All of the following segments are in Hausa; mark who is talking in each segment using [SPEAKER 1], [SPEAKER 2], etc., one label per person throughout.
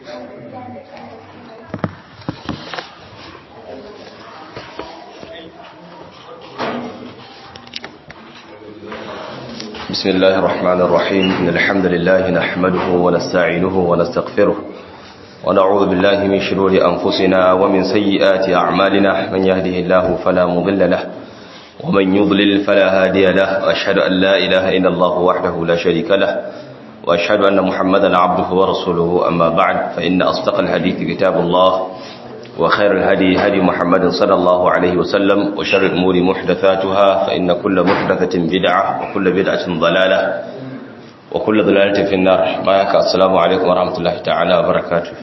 [SPEAKER 1] بسم الله الرحمن الرحيم إن الحمد لله نحمده ونستعينه ونستغفره ونعوذ بالله من شرور أنفسنا ومن سيئات أعمالنا من يهده الله فلا مضل له ومن يضلل فلا هادي له وأشهد أن لا إله إلا الله وحده لا شريك له وأشهد أن محمدا عبده ورسوله أما بعد فإن أصدق الحديث كتاب الله وخير الهدي هدي محمد صلى الله عليه وسلم وشر الأمور محدثاتها فإن كل محدثة بدعة وكل بدعة ضلالة وكل ضلالة في النار معك السلام عليكم ورحمة الله تعالى وبركاته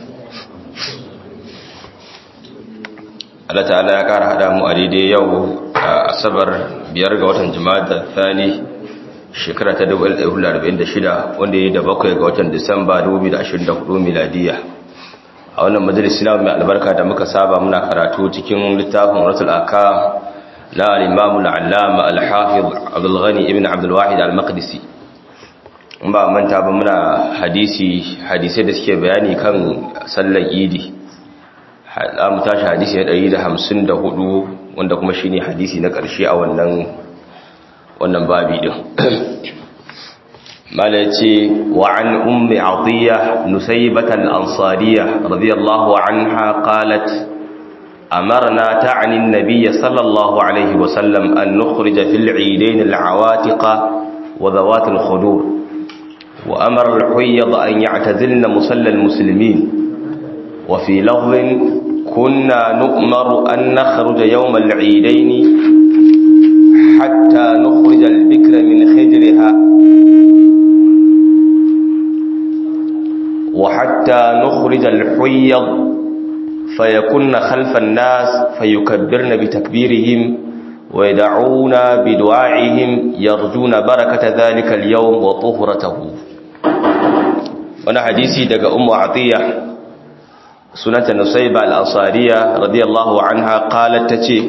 [SPEAKER 1] Allah ta'ala ya ƙara haɗa mu a daidai yau a asabar biyar ga watan jima'a thani shekara ta 1946 wanda ya yi da bakwai ga watan disamba 2024 miladiya a wannan majalisi na mai albarka da muka saba muna karatu cikin littafin rasul aka na al-imam al-allama al-hafiz abdul ghani ibn abdul wahid al-maqdisi in ba manta ba muna hadisi hadisai da suke bayani kan sallar idi za mu tashi hadisi na 154 wanda kuma shine hadisi na ƙarshe a wannan wannan babi din مالتي وعن أم عطية نسيبة الأنصارية رضي الله عنها قالت أمرنا تعني النبي صلى الله عليه وسلم أن نخرج في العيدين العواتق وذوات الخدور وأمر الحيض أن يعتزلن مصلى المسلمين وفي لفظ كنا نؤمر أن نخرج يوم العيدين حتى نخرج البكر من خجرها وحتى نخرج الحيض فيكن خلف الناس فيكبرن بتكبيرهم ويدعون بدعائهم يرجون بركة ذلك اليوم وطهرته وانا حديثي دقى أم عطية سنة نصيبة الأنصارية رضي الله عنها قالت تتي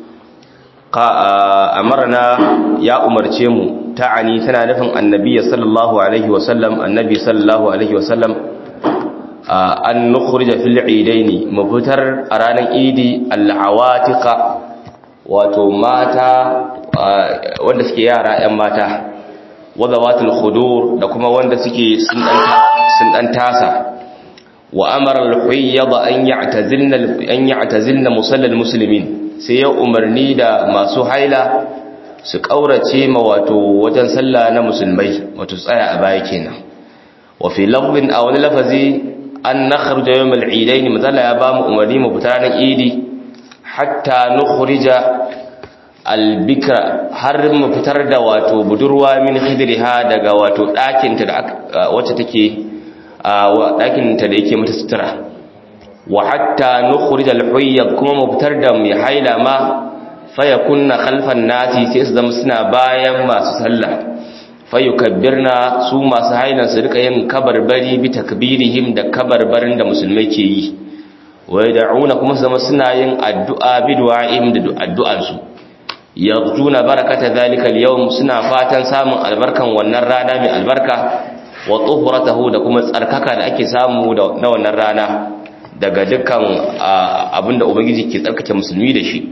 [SPEAKER 1] أمرنا يا أمر تيمو تعني تنا نفن النبي صلى الله عليه وسلم النبي صلى الله عليه وسلم an nukhrija fil idaini mu fitar a ranar idi al'awatiqa wato mata wanda suke yara yan mata wadawatul khudur da kuma wanda suke sun dan tasa wa amara al-huyyad an ya'tazilna an ya'tazilna musallal muslimin sai ya umarni da masu haila su kaurace ma wato wajen sallah na musulmai wato tsaya a baya kenan wa fi lafzin aw lafazi an nakhruja yawm al-eidain mazala ya ba mu umarni mu fita ranar idi hatta nukhrija al-bikra har mu fitar da wato budurwa min khidriha daga wato dakin ta da wacce take dakin ta da yake mata sutura wa hatta nukhrija al-huyyad kuma mu fitar da mai haila ma fayakunna khalfan nasi sai su zama suna bayan masu sallah fayukabbirna su masu hailan su rika yin kabarbari bi takbirihim da kabarbarin da musulmai ke yi wa yad'una kuma zama suna yin addu'a bi du'a'im da addu'an su yarjuna barakata zalika al-yawm suna fatan samun albarkan wannan rana mai albarka wa tuhuratahu da kuma tsarkaka da ake samu na wannan rana daga dukkan abinda ubangiji ke tsarkake musulmi da shi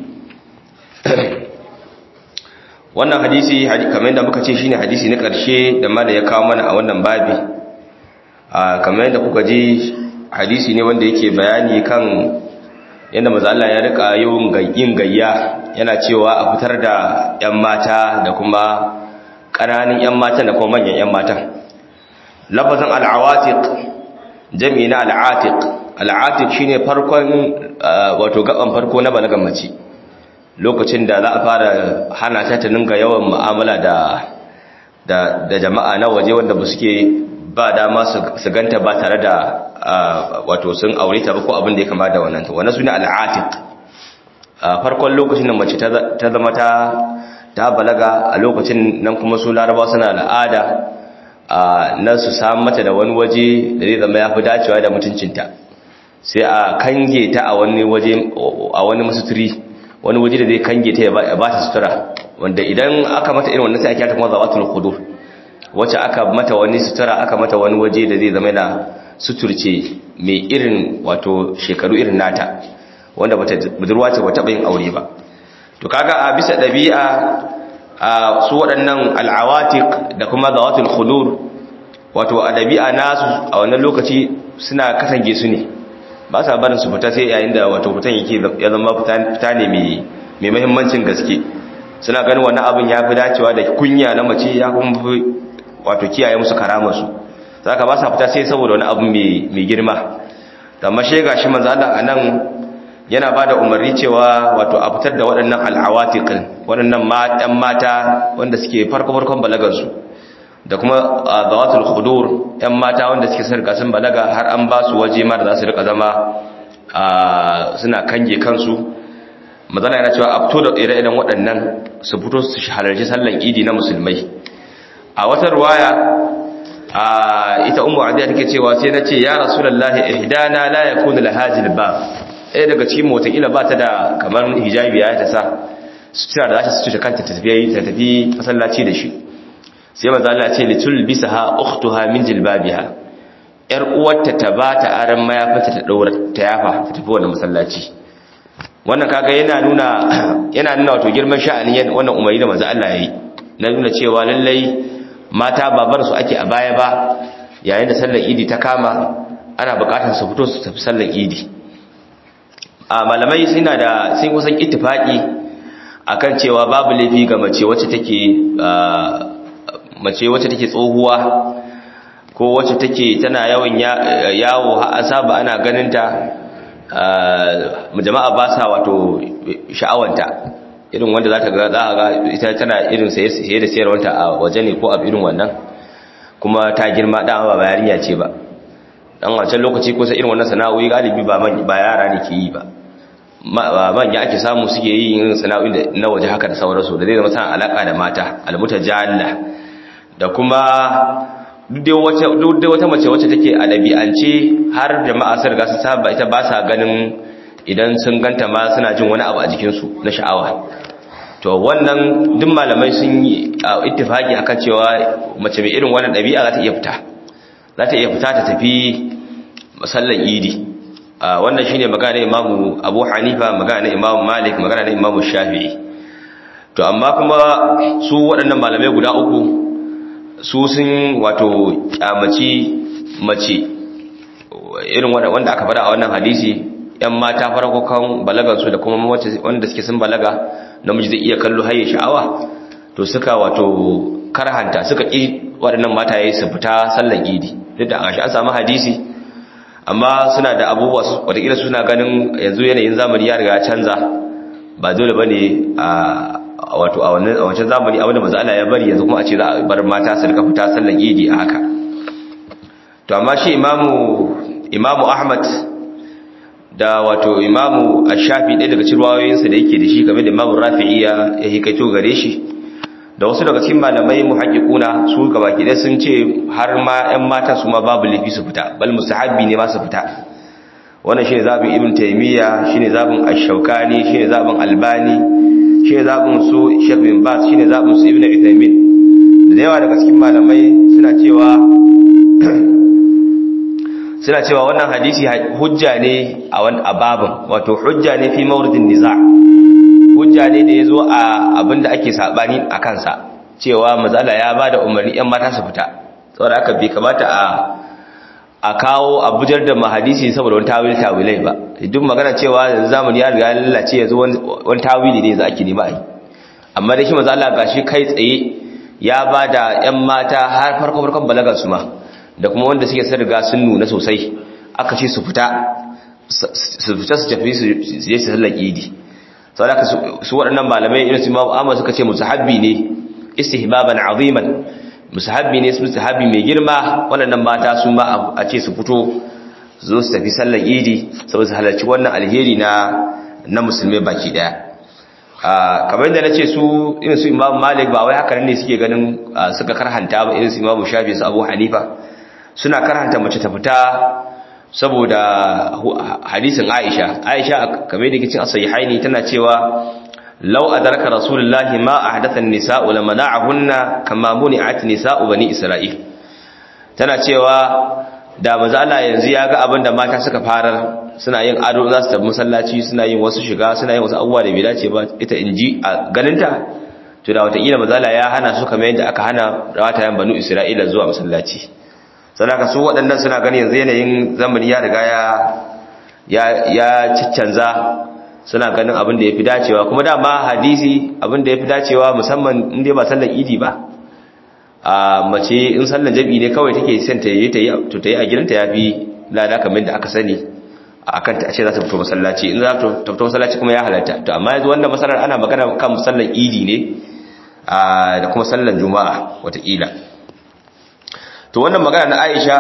[SPEAKER 1] wannan hadisi kamar yadda muka ce shine hadisi na ƙarshe da ma da ya kawo mana a wannan babi kamar yadda kuka ji hadisi ne wanda yake bayani kan yadda maza Allah ya rika yin gayya yana cewa a fitar da 'yan mata da kuma ƙananan 'yan matan da kuma manyan 'yan matan lafazin al'awatiq jami'i na al'atiq al'atiq shine farkon wato gaban farko na balagan mace lokacin da za a fara hana ta ta ninga yawan mu'amala da da jama'a na waje wanda ba suke ba dama su ganta ba tare da wato sun aure ta ba ko abin da ya kama da wannan ta wannan suna al'atiq farkon lokacin da mace ta zama ta ta balaga a lokacin nan kuma su laraba suna al'ada na su samu mata da wani waje da zai zama ya fi dacewa da mutuncinta sai a kange ta a wani waje a wani masuturi wani waje da zai kange ta ya ba ta sutura wanda idan aka mata irin wannan sai ake ta kuma zawatul khudur wacce aka mata wani sutura aka mata wani waje da zai zama yana suturce mai irin wato shekaru irin nata wanda bata budurwa ce bata yin aure ba to kaga a bisa dabi'a a su waɗannan al'awatik da kuma zawatul khudur wato a dabi'a nasu a wannan lokaci suna katange su ne ba sa barin su fita sai yayin da wato fitan yake ya zama fita ne mai mai muhimmancin gaske suna ganin wannan abin ya fi dacewa da kunya na mace ya kuma fi wato kiyaye musu karamarsu za ka ba sa fita sai saboda wani abu mai girma da mashe ga shi manzo Allah a nan yana ba da umarni cewa wato a fitar da waɗannan al'awatiqin waɗannan matan mata wanda suke farko-farkon balagarsu da kuma zawatul khudur ɗan mata wanda suke sarka sun balaga har an ba su waje ma da za su rika zama suna kange kansu mazana yana cewa a fito da ire-iren waɗannan su fito su halarci sallan idi na musulmai a wata ruwaya a ita umu adiya take cewa sai na ce ya rasulullahi ihdana la yakunu lahajil ba ɗaya daga cikin motakila ba ta da kamar hijabi ya ta sa sutura da za ta sutura kanta ta tafi ta tafi masallaci da shi sai manzo Allah ce litul bisaha ukhtuha min jilbabiha yar uwarta ta ba ta aran mayafinta ta daura ta yafa ta tafi wannan masallaci wannan kaga yana nuna yana nuna wato girman sha'anin wannan umari da manzo Allah yayi na nuna cewa lallai mata babar su ake a baya ba yayin da sallar idi ta kama ana bukatar su fito su tafi sallar idi a malamai suna da sun kusan ittifaki akan cewa babu laifi ga mace wacce take mace wacce take tsohuwa ko wacce take tana yawan yawo har asaba ana ganin ta jama'a ba sa wato sha'awanta irin wanda za ta ga za a ga ita tana irin saye da sayarwanta a waje ne ko a irin wannan kuma ta girma dan ba yarinya ce ba dan wancan lokaci ko sai irin wannan sana'o'i galibi ba ba yara ne ke yi ba manya ake samu suke yi yin sana'o'i na waje haka da sauransu da zai zama sana alaka da mata almutajalla da kuma duk dai wata mace wacce take a ɗabi'ance har jama'a sun riga su saba ita ba sa ganin idan sun ganta ma suna jin wani abu a jikinsu na sha'awa to wannan duk malamai sun yi ittifaki akan cewa mace mai irin wannan ɗabi'a za ta iya fita za ta iya fita ta tafi masallan idi wannan shine magana imamu abu hanifa magana imamu malik magana imamu shafi'i to amma kuma su waɗannan malamai guda uku su sun wato kyamaci mace irin wanda aka fada a wannan hadisi yan mata farkokan balagansu da kuma wanda suke sun balaga namiji zai iya kallo haye sha'awa to suka wato karhanta suka ƙi waɗannan mata yayi su fita sallan idi duk da an samu hadisi amma suna da abubuwa wataƙila suna ganin yanzu yanayin zamani ya riga canza ba dole ba ne a wato a wancan zamani abinda maza Allah ya bari yanzu kuma a ce za a bar mata su rika fita sallan idi a haka to amma shi imamu imamu ahmad da wato imamu ash-shafi ɗaya daga cikin ruwayoyinsa da yake da shi game da imamu rafi'i ya hikaito gare shi da wasu daga cikin malamai muhaqqiquna su gabaki ɗaya sun ce har ma ƴan mata su ma babu lafi su fita bal mustahabbi ne ma su fita wannan shine zabin ibn taymiya shine zabin ash-shawkani shine zabin albani shine zabin su sheikh bin bas shine zabin su ibn uthaymeen da yawa daga cikin malamai suna cewa suna cewa wannan hadisi hujja ne a wani ababin wato hujja ne fi mawridin niza hujja ne da yazo a abinda ake sabani a kansa cewa mazala ya bada umarni yan mata su fita saboda haka bai kamata a a kawo abujar da mahadisi saboda wani tawil tawilai ba duk magana cewa yanzu zamani ya riga lalace yanzu wani tawili ne za ake nema yi amma da shi mazala gashi kai tsaye ya bada yan mata har farko farkon balagar su ma da kuma wanda suke sun riga sun nuna sosai aka ce su fita su fita su tafi su je su sallar idi sau da su waɗannan malamai irin su imamu amma suka ce musahabbi ne istihbaban aziman musahabbi ne su musahabbi mai girma waɗannan mata su ma a ce su fito su zo su tafi sallar idi saboda su halarci wannan alheri na na musulmai baki daya kamar yadda na ce su irin su imamu malik ba wai haka ne suke ganin suka karhanta ba irin su imamu shafi su abu hanifa suna karanta mace ta fita saboda hadisin Aisha Aisha kamar da kicin as-sahihaini tana cewa law adraka rasulullahi ma ahdatha an-nisa'u lamana'ahunna kama muni'at nisa'u bani isra'il tana cewa da manzo Allah yanzu ya ga abin da mata suka farar suna yin ado za su tafi masallaci suna yin wasu shiga suna yin wasu abubuwa da bai dace ba ita inji a ganinta to da wataƙila manzo Allah ya hana su kamar yadda aka hana rawatayen banu Isra'ila zuwa masallaci sadaka su waɗannan suna ganin yanzu yanayin zamani ya riga ya ya ya ciccanza suna ganin abin da yafi dacewa kuma dama hadisi abin da yafi dacewa musamman in dai ba sallar idi ba a mace in sallar jabi ne kawai take son ta yi ta yi to ta yi a gidanta yafi lada kamar da aka sani akan ta ce za ta fito masallaci in za ta fito masallaci kuma ya halatta to amma yanzu wannan masalar ana magana kan sallar idi ne da kuma sallar juma'a watakila to wannan magana na Aisha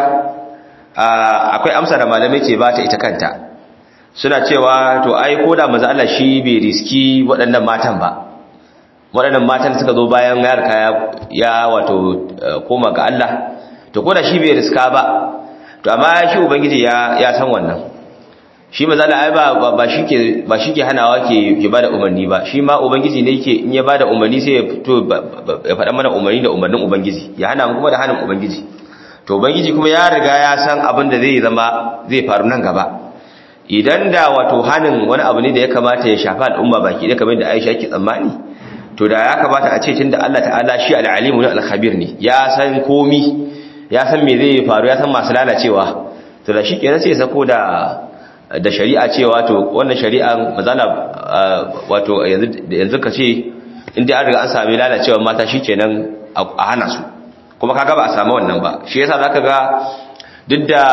[SPEAKER 1] akwai amsa da malamai ce ba ta ita kanta suna cewa to ai ko da manzo Allah shi bai riski waɗannan matan ba waɗannan matan suka zo bayan ya rika ya wato koma ga Allah to ko da shi bai riska ba to amma shi ubangiji ya ya san wannan shi manzo Allah ai ba ba shike ba shike hanawa ke ke bada umarni ba shi ma ubangiji ne yake in ya bada umarni sai ya fito ya faɗa mana umarni da umarnin ubangiji ya hana mu kuma da hanin ubangiji to ubangiji kuma ya riga ya san abin da zai zama zai faru nan gaba idan da wato hanin wani abu ne da ya kamata ya shafi al'umma baki da kamar da Aisha ke tsammani to da ya kamata a ce tunda Allah ta'ala shi al-alimu ne al-khabir ne ya san komi ya san me zai faru ya san masu lalacewa to da shi kenan sai ya sako da da shari'a cewa to wannan shari'an mazala wato yanzu yanzu ka ce inda an riga an sami lalacewa mata shikenan a hana su kuma kaga ba a samu wannan ba shi yasa zaka ga duk da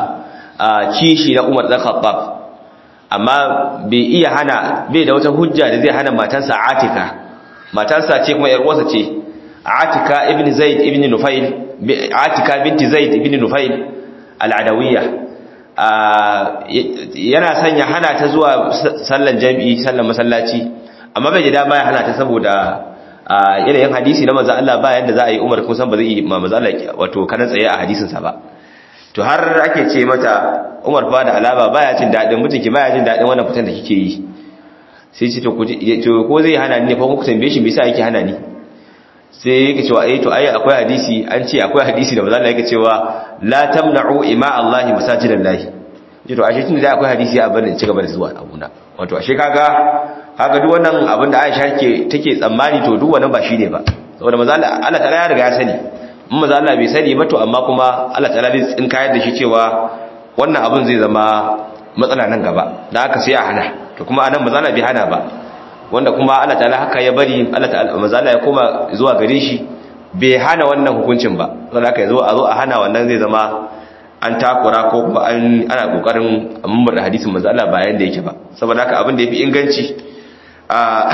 [SPEAKER 1] kishi na Umar dan Khattab amma bai iya hana bai da wata hujja da zai hana matansa Atika matansa ce kuma yar uwarsa ce Atika ibn Zaid ibn Nufail Atika binti Zaid ibn Nufail al-Adawiyya yana sanya hana ta zuwa sallan jami'i sallan masallaci amma bai ji dama ya hana ta saboda yanayin hadisi na manzo Allah ba yanda za a yi Umar kun san ba zai yi ma manzo Allah wato kana tsaye a hadisin sa ba to har ake ce mata Umar fa da alaba baya jin dadin mutunki baya jin dadin wannan fitan da kike yi sai ce to to ko zai hana ni ne fa ku tambaye shi me yasa yake hana ni sai yake cewa eh to ai akwai hadisi an ce akwai hadisi da manzo Allah yake cewa la tamna'u ima Allah masajidallahi ji to ashe tunda akwai hadisi a barin ci gaba da zuwa abuna wato ashe kaga kaga duk wannan abin da Aisha ke take tsammani to duk wannan ba shine ba saboda manzo Allah Allah ta'ala ya riga ya sani in manzo Allah bai sani ba to amma kuma Allah ta'ala zai tsinkayar da shi cewa wannan abin zai zama matsala nan gaba dan haka sai a hana to kuma anan manzo Allah bai hana ba wanda kuma Allah ta'ala haka ya bari Allah ta'ala manzo Allah ya koma zuwa gare shi bai hana wannan hukuncin ba saboda haka yazo a zo a hana wannan zai zama an takura ko kuma an ana kokarin mummur da hadisin manzo Allah bayan da yake ba saboda haka abin da yafi inganci a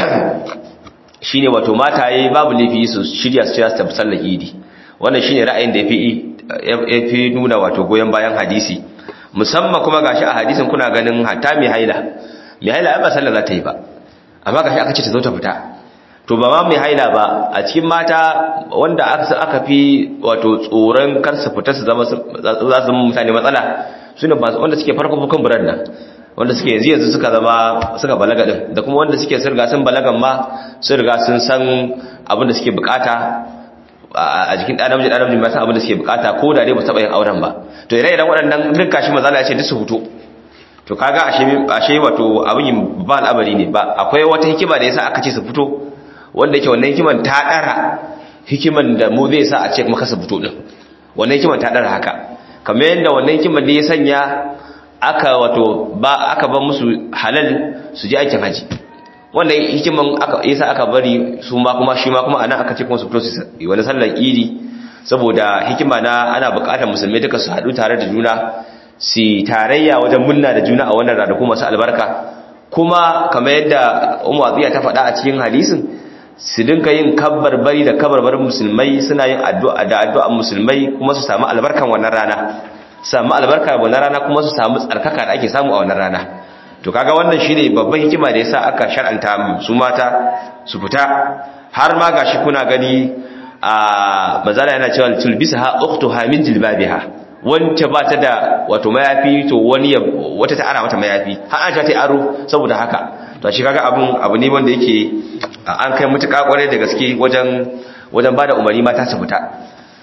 [SPEAKER 1] shine wato mataye babu laifi su shirya su tafi sallar idi wannan shine ra'ayin da yafi yafi nuna wato goyen bayan hadisi musamman kuma gashi a hadisin kuna ganin hatta mai haila mai haila ba sallar za ta yi ba amma gashi aka ce ta zo ta fita to ba ma mai haila ba a cikin mata wanda aka fi wato tsoron kar su fita su zama za su zama mutane matsala su ne wanda suke farko fukan buran nan wanda suke yanzu yanzu suka zama suka balaga din da kuma wanda suke sun riga sun balagan ma sun riga sun san abin da suke bukata a jikin ɗan namiji ɗan namiji ba san abin da suke bukata ko da dai ba su taɓa yin auren ba to ire iren waɗannan duk kashi mazala ya ce duk su fito to kaga ashe wato abin ba al'amari ne ba akwai wata hikima da yasa aka ce su fito wanda yake wannan hikiman ta dara hikiman da mu zai sa a ce kuma kasa fito din wannan hikiman ta dara haka kamar yadda wannan hikiman da ya sanya aka wato ba aka ba musu halal su je aikin haji wannan hikiman aka yasa aka bari su ma kuma shi ma kuma anan aka ce kuma su fito su wani sallar idi saboda hikima na ana buƙatar musulmai duka su haɗu tare da juna su tarayya wajen munna da juna a wannan ranaku masu albarka kuma kamar yadda umu abiya ta faɗa a cikin hadisin su dinka yin kabbar bari da kabarbarin musulmai suna yin addu'a da addu'an musulmai kuma su samu albarkan wannan rana samu albarka wannan rana kuma su samu tsarkaka da ake samu a wannan rana to kaga wannan shine babban hikima da yasa aka shar'anta su mata su fita har ma gashi kuna gani a mazala yana cewa tulbisaha ukhtuha min jilbabiha wance ba ta da wato mayafi to wani wata ta ara mata mayafi har an ta ta aro saboda haka to shi kaga abun abu ne wanda yake an kai mutuka kwarai da gaske wajen wajen bada umarni mata su fita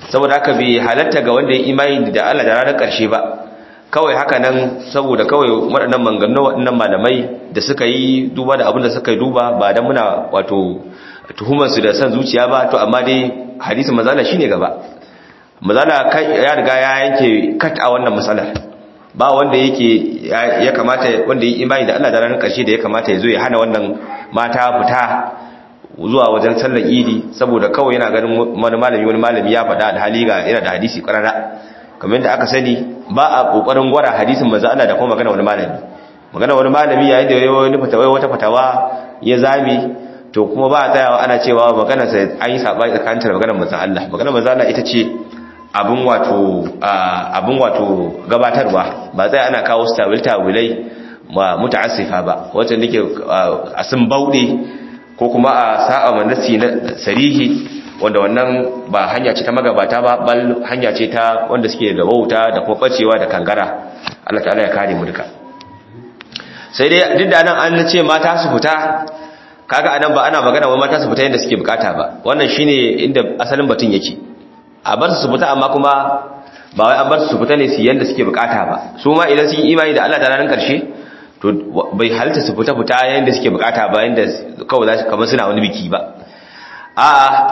[SPEAKER 1] saboda haka bai halatta ga wanda ya imani da Allah da ranar ƙarshe ba kawai haka nan saboda kawai waɗannan manganu waɗannan malamai da suka yi duba da abin da suka yi duba ba dan muna wato tuhumar su da san zuciya ba to amma dai hadisin mazala shine gaba mazala ya riga ya yanke kat a wannan matsalar ba wanda yake ya kamata wanda ya imani da Allah da ranar ƙarshe da ya kamata ya zo ya hana wannan mata fita zuwa wajen sallar idi saboda kawai yana ganin wani malami wani malami ya faɗa da hali ga yana da hadisi ƙarara kamar yadda aka sani ba a ƙoƙarin gwara hadisin manzo Allah da kuma magana wani malami magana wani malami yayin da wani fatawa wata fatawa ya zame to kuma ba a tsayawa ana cewa magana sai an yi sabani tsakanin da maganar manzo Allah maganar manzo Allah ita ce abin wato abin wato gabatarwa ba sai ana kawo stabil tawilai ma mutaassifa ba wacce nake a sun bauɗe ko kuma a sa'a manasi na sarihi wanda wannan ba hanya ce ta magabata ba bal hanya ce ta wanda suke da wauta da kuma bacewa da kangara Allah ta'ala ya kare mu duka sai dai duk da nan an ce mata su fita kaga anan ba ana magana wa mata su fita yadda suke bukata ba wannan shine inda asalin batun yake a bar su fita amma kuma ba wai an bar su fita ne su yanda suke bukata ba su ma idan sun yi imani da Allah da ranar karshe to bai halitta su fita fita yanda suke bukata ba yanda kawai za su kamar suna wani biki ba a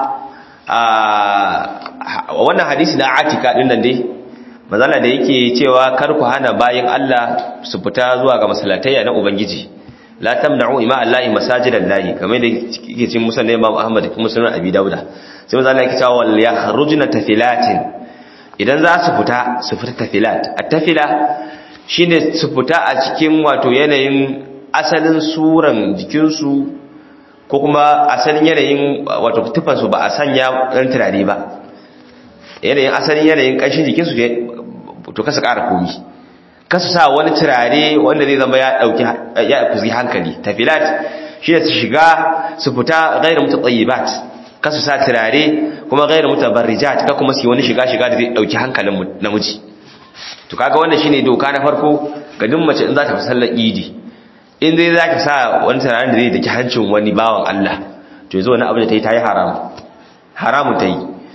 [SPEAKER 1] a wannan hadisi na atika din nan dai mazala da yake cewa kar ku hana bayin Allah su fita zuwa ga masallatai na ubangiji la tamna'u ima allahi masajidan lahi kamar da yake cikin musnad Imam Ahmad kuma sunan Abi Dauda sai mazala yake cewa wal yakhrujna tafilatin idan za su fita su fita tafilat at-tafila shine su fita a cikin wato yanayin asalin suran jikinsu ko kuma asalin yanayin wato tufansu ba a sanya ɗan turare ba yanayin asalin yanayin ƙanshin jikinsu to kasa ƙara komi kasu sa wani turare wanda zai zama ya ɗauki ya fuzi hankali tafilat shi su shiga su fita gairar mutu tsayibat kasu sa turare kuma gairar mutu barrijat ka kuma su yi wani shiga-shiga da zai ɗauki hankalin namiji to kaga wannan shine doka na farko ga duk mace in za ta fi sallar idi in dai za ka sa wani tunanin da zai daki hancin wani bawan Allah to yanzu wani abu da ta yi ta yi haram haramun ta yi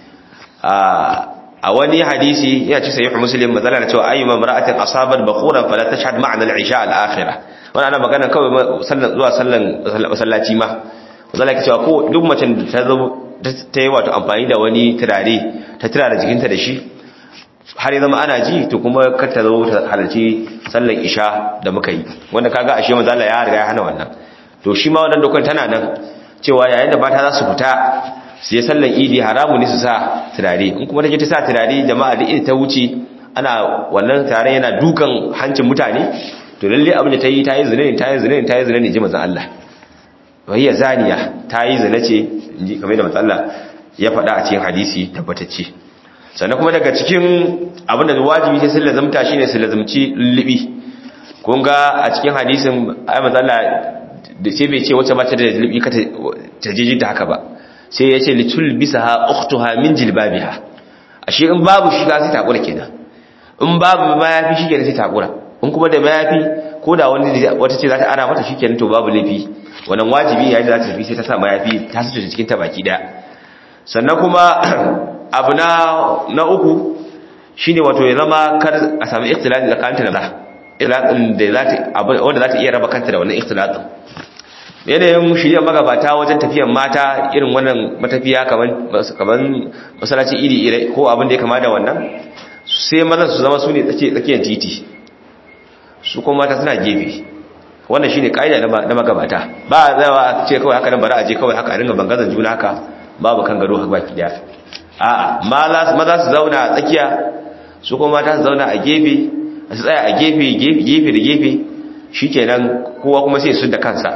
[SPEAKER 1] a wani hadisi yana ci sayi muslim mazala da cewa ayyuma mar'atin asabat bakhuran fala tashhad ma'ana al-isha al-akhirah wannan ana magana kawai sallan zuwa sallan masallaci ma mazala ke cewa ko duk macen da ta zo ta yi wato amfani da wani turare ta turare jikinta da shi har ya zama ana ji to kuma kar ta zo ta halarci sallan isha da muka yi wanda kaga ashe manzo Allah ya riga ya hana wannan to shi ma wannan dokar tana nan cewa yayin da mata za su fita su yi sallan idi haramu ne su sa turare in kuma take ta sa turare jama'a da ita ta wuce ana wannan turare yana dukan hancin mutane to lalle abin da ta yi ta yi zina ne ta yi zina ne ta yi zina ne ji manzo Allah wayya zaniya ta yi zina ce inji kamar da manzo Allah ya faɗa a cikin hadisi tabbatacce sannan kuma daga cikin abinda wajibi sai sun lazumta shine su lazumci lullubi kun ga a cikin hadisin ayi matsala da sai bai ce wacce mata da lullubi ka ta jeji ta haka ba sai ya ce litul bisaha ukhtuha min jilbabiha ashe in babu shiga sai takura kenan in babu mayafi shikenan sai takura in kuma da mayafi ko da wani wata ce za ta ana mata shikenan to babu laifi wannan wajibi yayin da za ta tafi sai ta sa mayafi ta sace cikin ta baki daya sannan kuma abu na na uku shine wato ya zama kar a sami ikhtilafi tsakanin da ikhtilafin da za ta wanda za ta iya raba kanta da wannan ikhtilafin yanayin shirya magabata wajen tafiyan mata irin wannan matafiya kaman kaman masallaci iri ire ko abin da ya kama da wannan sai mazan su zama su ne tsakiyar titi su kuma mata suna gefe wannan shine kaida na magabata ba a zawa ce kawai haka nan bari a je kawai haka a ringa bangazan juna haka babu kan gado haka baki daya a maza su zauna a tsakiya su kuma mata su zauna a gefe su tsaya a gefe gefe da gefe shikenan kowa kuma sai su da kansa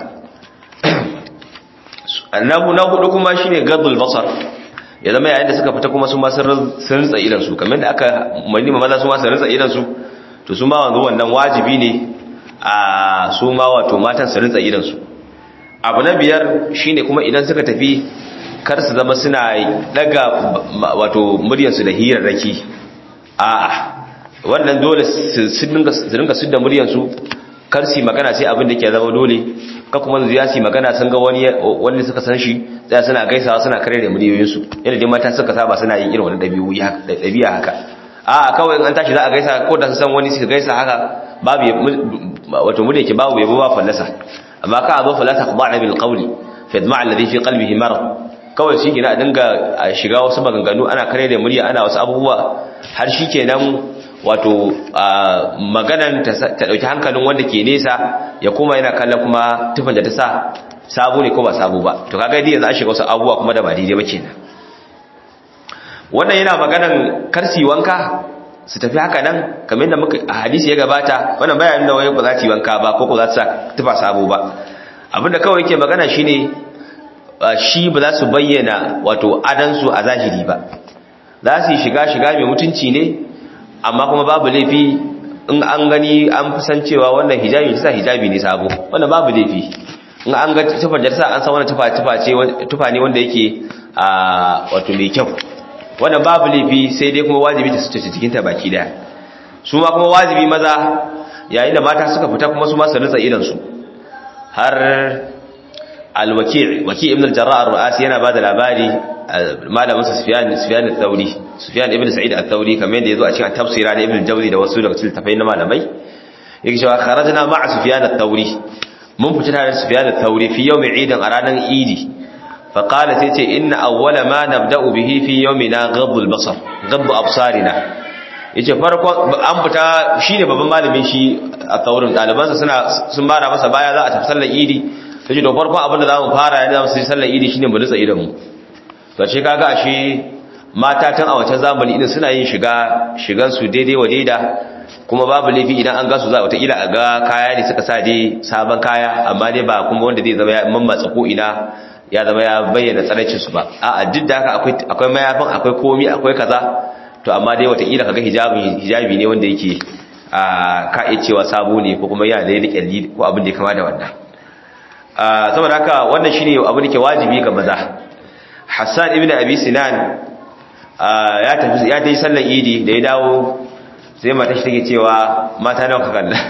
[SPEAKER 1] annabu na hudu kuma shine gadul basar ya zama yayin da suka fita kuma su ma sun rinsa idan su kamar da aka mani maza su ma sun rinsa idan su to su ma wanzu wannan wajibi ne a su ma wato matan su rinsa idan su abu na biyar shine kuma idan suka tafi kar su zama suna daga wato muryarsu da hirarraki a'a wannan dole su dinga su da muryarsu kar su magana sai abin da ke zama dole ka kuma zuya su magana sun ga wani wanda suka san shi tsaya suna gaisawa suna kare da muryoyinsu yadda dai mata suka saba suna yin irin wani ɗabi'a haka a kawai an tashi za a gaisa ko da su san wani suka gaisa haka babu wato mu da yake babu yabo ba fallasa amma ka zo fallasa kuma bil qawli fa yadma alladhi fi qalbihi marad kawai shi gina a dinga shiga wasu maganganu ana kare da murya ana wasu abubuwa har shi kenan wato maganan ta dauki hankalin wanda ke nesa ya kuma yana kallon kuma tufan da ta sa sabo ne ko ba sabo ba to kaga dai yanzu an shiga wasu abubuwa kuma da ba daidai ba kenan wannan yana maganan karsi wanka su tafi haka nan kamar yadda muka a hadisi ya gabata wannan bayanin da wai ba za ta yi wanka ba ko ko za ta sa tufa sabo ba abinda kawai yake magana shine shi ba za su bayyana wato adansu a zahiri ba za su yi shiga shiga mai mutunci ne amma kuma babu laifi in an gani an fi san cewa wannan hijabi ta sa hijabi ne sabo wannan babu laifi in an ga tufar jarsa an san wannan tufa tufa ce tufa ne wanda yake a wato mai kyau wannan babu laifi sai dai kuma wajibi ta suce cikin ta baki daya su ma kuma wajibi maza yayin da mata suka fita kuma su ma su rutsa idan su har al-waki' waki' ibn al-jarrah ar-ru'asi yana bada labari malamin sa sufyan sufyan al-thawri sufyan ibn sa'id al-thawri kamar yadda yazo a cikin tafsira da ibn al-jawzi da wasu daga cikin tafai na malamai yake cewa kharajna ma'a sufyan al-thawri mun fita tare da sufyan al-thawri fi yawm eid a ranar idi fa qala sai ce inna awwala ma nabda'u bihi fi yawmina ghadd al-basar ghadd absarina yace farkon an fita shine babban malamin shi a taurin dalibansa suna sun bara masa baya za a tafi sallar idi sai da farkon abin da za mu fara yana zamu sai sallar idi shine mu nutsa idan mu to ce kaga ashe mata tun a wancan zamani idan suna yin shiga shigan su daidai wa daida kuma babu laifi idan an gasu za wata ila a ga kaya ne suka sa dai sabon kaya amma dai ba kuma wanda zai zama ya mammatsa ko ina ya zama ya bayyana tsaraicin su ba a'a duk da haka akwai akwai mayafin akwai komi akwai kaza to amma dai wata ila kaga hijabi hijabi ne wanda yake a ka iya cewa sabo ne ko kuma yana da yadda kyalli ko abin da ya kama da wannan saboda haka wannan shine abin da ke wajibi ga maza Hassan ibn Abi Sinan ya tafi ya tafi sallar Idi da ya dawo sai mata shi take cewa mata nawa ka kalla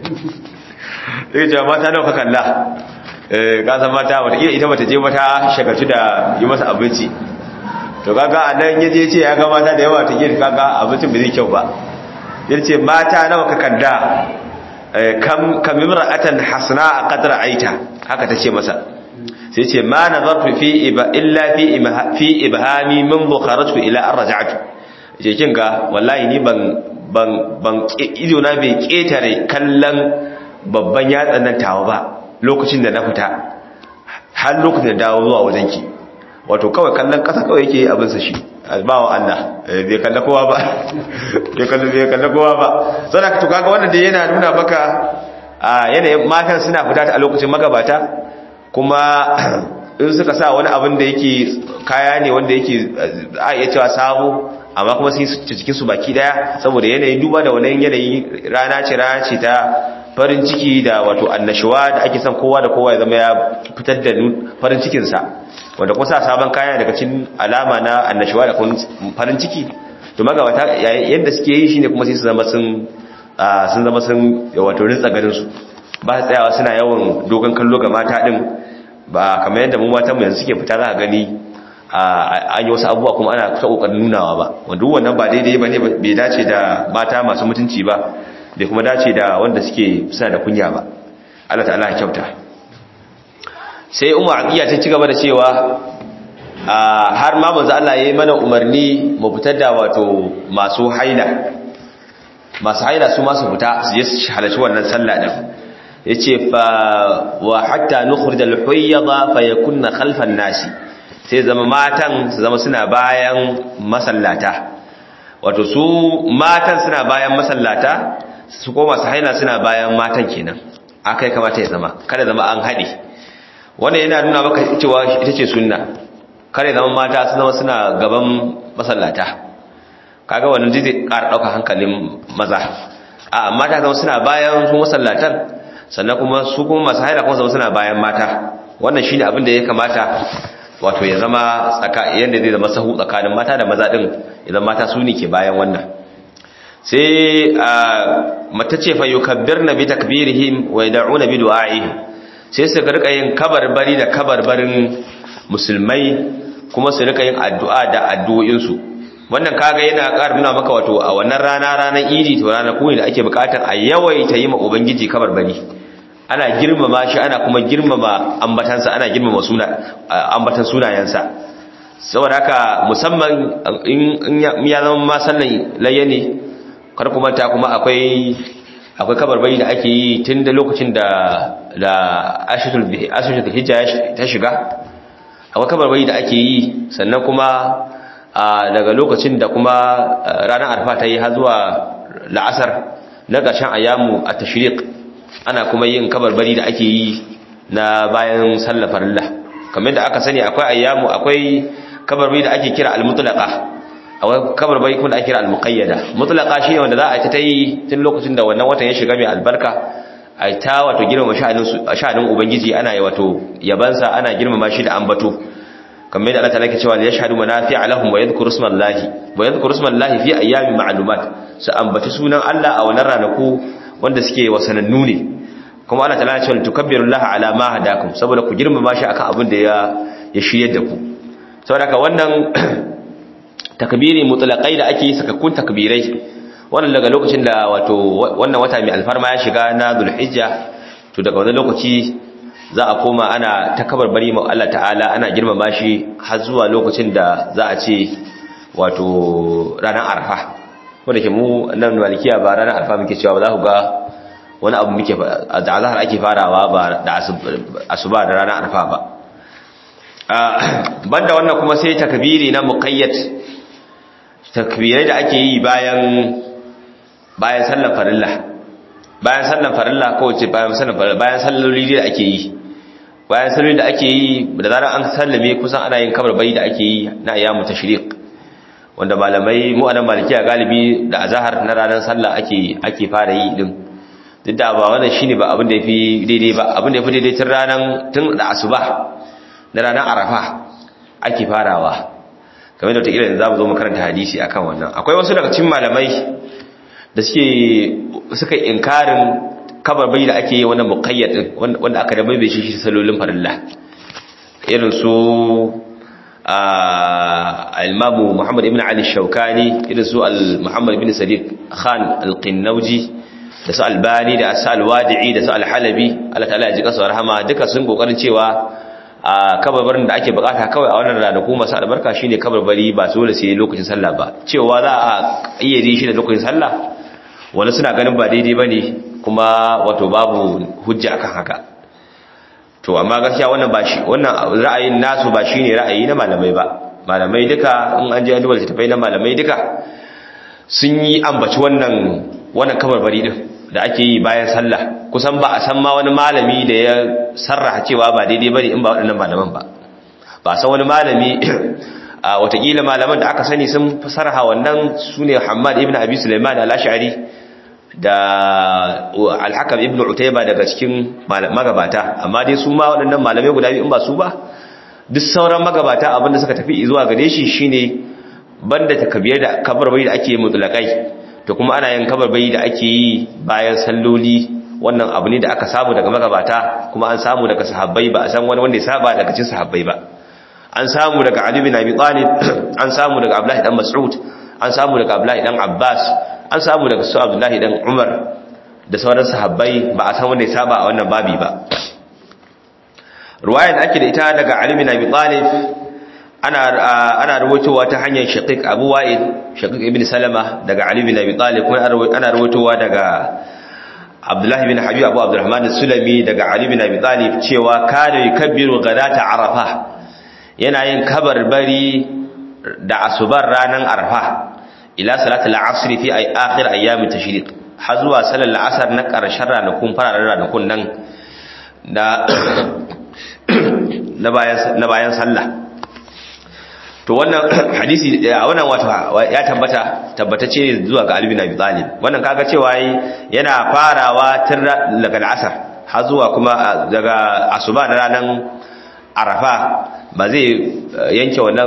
[SPEAKER 1] take cewa mata nawa ka kalla eh ka san mata wata ita bata je mata shagaltu da yi masa abinci to kaga anan yaje ce ya ga mata da yawa ta girka kaga abincin bai zai kyau ba yace mata nawa ka kalla kam kam imra'atan hasna qadra aita haka tace masa sai ce ma nazartu fi iba illa fi fi ibhami min kharajtu ila an raja'tu je kin ga wallahi ni ban ban ban ido na bai ketare kallon babban yatsan nan tawa ba lokacin da na fita har lokacin da dawo zuwa wajenki wato kawai kallon kasa kawai yake abin sa shi bawa Allah bai kalla kowa ba bai kalla bai kalla kowa ba saboda to kaga wannan da yana nuna maka a yanayin matan suna fita a lokacin magabata kuma in suka sa wani abin da yake kaya ne wanda yake a iya cewa sabo amma kuma sai su cikin su baki daya saboda yanayin duba da wannan yanayi rana ce rana ce ta farin ciki da wato annashuwa da ake son kowa da kowa ya zama ya fitar da farin cikinsa wanda kuma sa sabon kaya daga cikin alama na annashuwa da farin ciki to magabata yadda suke yi shine kuma sai su zama sun sun zama sun wato rinsa garin su ba tsayawa suna yawan dogon kallo ga mata din ba kamar yadda mu matan mu yanzu suke fita za a gani an yi wasu abubuwa kuma ana ta kokarin nunawa ba wanda wannan ba daidai bane bai dace da mata masu mutunci ba bai kuma dace da wanda suke suna da kunya ba Allah ta'ala ya kyauta sai umar aqiya ta ci gaba da cewa har ma manzo Allah yayi mana umarni mu fitar da wato masu haila masu haila su ma su fita su je su halarci wannan sallah din yace fa wa hatta nukhrij al-hayyada fa yakunna khalfan nasi sai zama matan su zama suna bayan masallata wato su matan suna bayan masallata su koma su haila suna bayan matan kenan akai kamata ya zama kada zama an haɗe wannan yana nuna maka cewa ita ce sunna kada zama mata su zama suna gaban masallata kaga wannan zai ƙara ɗauka hankalin maza a mata zama suna bayan su masallatan sannan kuma su kuma masu haila kuma zama suna bayan mata wannan shine abin da ya kamata wato ya zama tsaka yanda zai zama sahu tsakanin mata da maza din idan mata su ne ke bayan wannan sai mata ce fa yukabbirna bi takbirihim wa yad'una bi du'a'ihim sai su rika yin kabarbari da kabarbarin musulmai kuma su rika yin addu'a da addu'o'insu wannan kaga yana ƙara nuna maka wato a wannan rana ranar idi to ranar kuma da ake buƙatar a yawaita yi ma ubangiji kabarbari ana girmama shi ana kuma girmama ambatansa ana girmama suna ambatan sunayensa saboda haka musamman in ya zama ma sallan layya ne kar kuma ta kuma akwai akwai kabarbari da ake yi tun da lokacin da da ashatul hijja ta shiga akwai kabarbari da ake yi sannan kuma daga lokacin da kuma ranar arfa ta yi har zuwa la'asar na ƙarshen ayyamu a tashriq ana kuma yin kabarbari da ake yi na bayan sallar farilla kamar da aka sani akwai ayyamu akwai kabarbari da ake kira al-mutlaqa akwai kabarbari kuma da ake kira al-muqayyada mutlaqa shine wanda za a ta yi tun lokacin da wannan watan ya shiga mai albarka a ta wato girmama sha'anin sha'anin ubangiji ana yi wato yabansa ana girmama shi da ambato kamar yadda Allah ta'ala ke cewa yashhadu manafi'a lahum wa yadhkuru ismallahi wa yadhkuru ismallahi fi ayyamin ma'lumat su ambaci sunan Allah a wannan ranaku wanda suke wasanannu ne kuma Allah ta'ala ya ce tukabbirullaha ala ma hadakum saboda ku girmama shi akan abin da ya ya shiryar da ku saboda haka wannan takbiri mutlaqai da ake yi sakakkun takbirai wannan daga lokacin da wato wannan wata mai alfarma ya shiga na Dhulhijja to daga wannan lokaci za a koma ana ta bari ma Allah ta'ala ana girmama shi har zuwa lokacin da za a ce wato ranar arfa wanda ke mu nan malikiya ba ranar arfa muke cewa ba za ku ga wani abu muke da azhar ake farawa ba da asuba da ranar arfa ba banda wannan kuma sai takbiri na muqayyad takbirai da ake yi bayan bayan sallar farilla bayan sallar farilla ko ce bayan sallar farilla bayan salloli da ake yi bayan salloli da ake yi da zarar an sallame kusan ana yin kabarbai da ake yi na ayyamu tashriq wanda malamai mu anan malikiya galibi da azhar na ranar sallah ake ake fara yi din duk da ba wannan shine ba abin da yafi daidai ba abin da yafi daidai tun ranar tun da asuba na ranar arafa ake farawa kamar da wata irin za mu zo mu karanta hadisi akan wannan akwai wasu daga cikin malamai da suke suka inkarin kabarbai da ake yi wannan muqayyad wanda aka da bai shi shi salolin farilla irin su al-imamu Muhammad ibn Ali Shawkani irin su al-Muhammad ibn Sadiq Khan al-Qinnauji da su Albani da su al-Wadi'i da su al-Halabi Allah ta'ala ya ji kasa rahama duka sun kokarin cewa a kabarbarin da ake bukata kawai a wannan ranaku masu albarka shine kabarbari ba dole sai lokacin sallah ba cewa za a iya shi da lokacin sallah wani suna ganin ba daidai bane kuma wato babu hujja akan haka to amma gaskiya wannan ba shi wannan ra'ayin nasu ba shine ra'ayi na malamai ba malamai duka in an je an duba littafai na malamai duka sun yi ambaci wannan wannan kabarbari din da ake yi bayan sallah kusan ba a san ma wani malami da ya sarraha cewa ba daidai bane in ba waɗannan malaman ba ba san wani malami a watakila malaman da aka sani sun sarraha wannan sune Muhammad ibn Abi Sulaiman al-Ash'ari da al-Hakam ibn Utayba daga cikin magabata amma dai su ma waɗannan malamai guda biyu in ba su ba duk sauran magabata abinda suka tafi zuwa gare shi shine banda takbiyar da kabarbai da ake mutlaqai to kuma ana yin kabarbai da ake yi bayan salloli wannan abu ne da aka samu daga magabata kuma an samu daga sahabbai ba a san wani wanda ya saba daga cikin sahabbai ba an samu daga Ali bin Abi Talib an samu daga Abdullah dan Mas'ud an samu daga Abdullah dan Abbas an samu daga su Abdullah dan Umar da sauran sahabbai ba a san wanda ya saba a wannan babi ba ruwayar ake da ita daga Ali bin Abi Talib ana ana ruwaitowa ta hanyar Shaqiq Abu Wa'il Shaqiq ibn Salama daga Ali bin Abi Talib kuma ana ruwaitowa daga Abdullah bin Habib Abu Abdurrahman Sulami daga Ali bin Abi Talib cewa kana yukabbiru ghadata Arafa yana yin kabarbari da asubar ranar Arfa ila salatul asr fi akhir ayyam tashriq har zuwa salar asar na karshen ranakun fararen ranakun nan da na bayan na bayan sallah to wannan hadisi a wannan wato ya tabbata tabbatace zuwa ga Ali bin Abi Talib wannan kaga cewa yana farawa tun daga asar har zuwa kuma daga asuba da ranar Arafa ba zai yanke wannan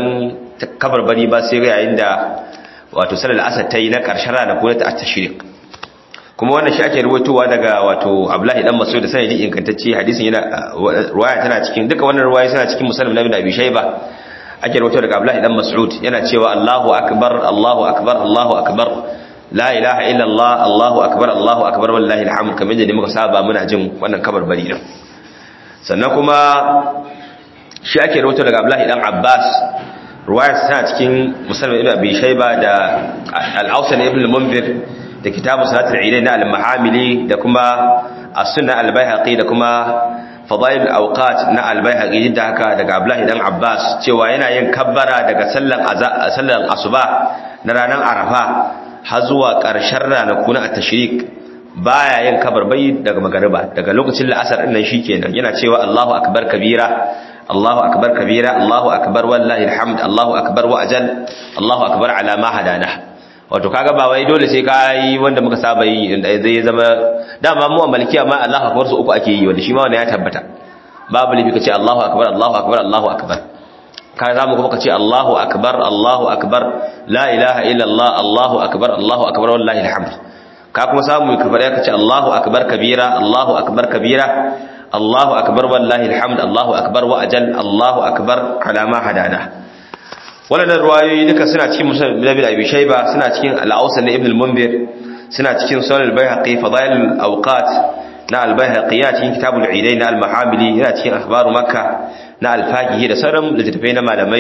[SPEAKER 1] kabarbari ba sai yayin da wato salar asar ta yi na ƙarshen rana ko ta tashriq kuma wannan shi ake ruwaitowa daga wato Abdullahi dan Mas'ud da sanadi ingantacce hadisin yana ruwaya tana cikin duka wannan ruwaya suna cikin Muslim na Ibn Abi Shayba ake ruwaito daga Abdullahi dan Mas'ud yana cewa Allahu akbar Allahu akbar Allahu akbar la ilaha illa Allah Allahu akbar Allahu akbar wallahi alhamd kamar yadda muka saba muna jin wannan kabarbari din sannan kuma shi ake ruwaito daga Abdullahi dan Abbas ruwaya tana cikin Muslim Ibn Abi Shayba da Al-Awsan Ibn al-Munzir da kitabu salatul idain na al-mahamili da kuma as-sunna al-baihaqi da kuma fadail al-awqat na al-baihaqi da haka daga Abdullahi dan Abbas cewa yana yin kabbara daga sallan sallan asuba na ranar Arafa har zuwa ƙarshen ranaku na at-tashrik baya yin kabarbai daga magariba daga lokacin la'asar din nan shikenan yana cewa Allahu akbar kabira Allahu akbar kabira Allahu akbar wallahi alhamd Allahu akbar wa ajal Allahu akbar ala ma hadana wato kaga ba wai dole sai ka yi wanda muka saba yi inda zai zama dama mu a malikiya ma Allahu akbar su uku ake yi wanda shi ma wannan ya tabbata babu lifi kace Allahu akbar Allahu akbar Allahu akbar ka zamu kuma kace Allahu akbar Allahu akbar la ilaha illa Allah Allahu akbar Allahu akbar wallahi alhamd ka kuma samu ka fara kace Allahu akbar kabira Allahu akbar kabira Allahu akbar wallahi alhamd Allahu akbar wa ajal Allahu akbar ala ma hadana waɗannan ruwayoyi duka suna cikin musulun bin abi shayba suna cikin al-awsal na ibn al-munzir suna cikin sunan al-baihaqi fadail al-awqat na al-baihaqi ya cikin kitabul idain na al-mahamili yana cikin akhbaru makka na al-faqihi da sauran littattafai na malamai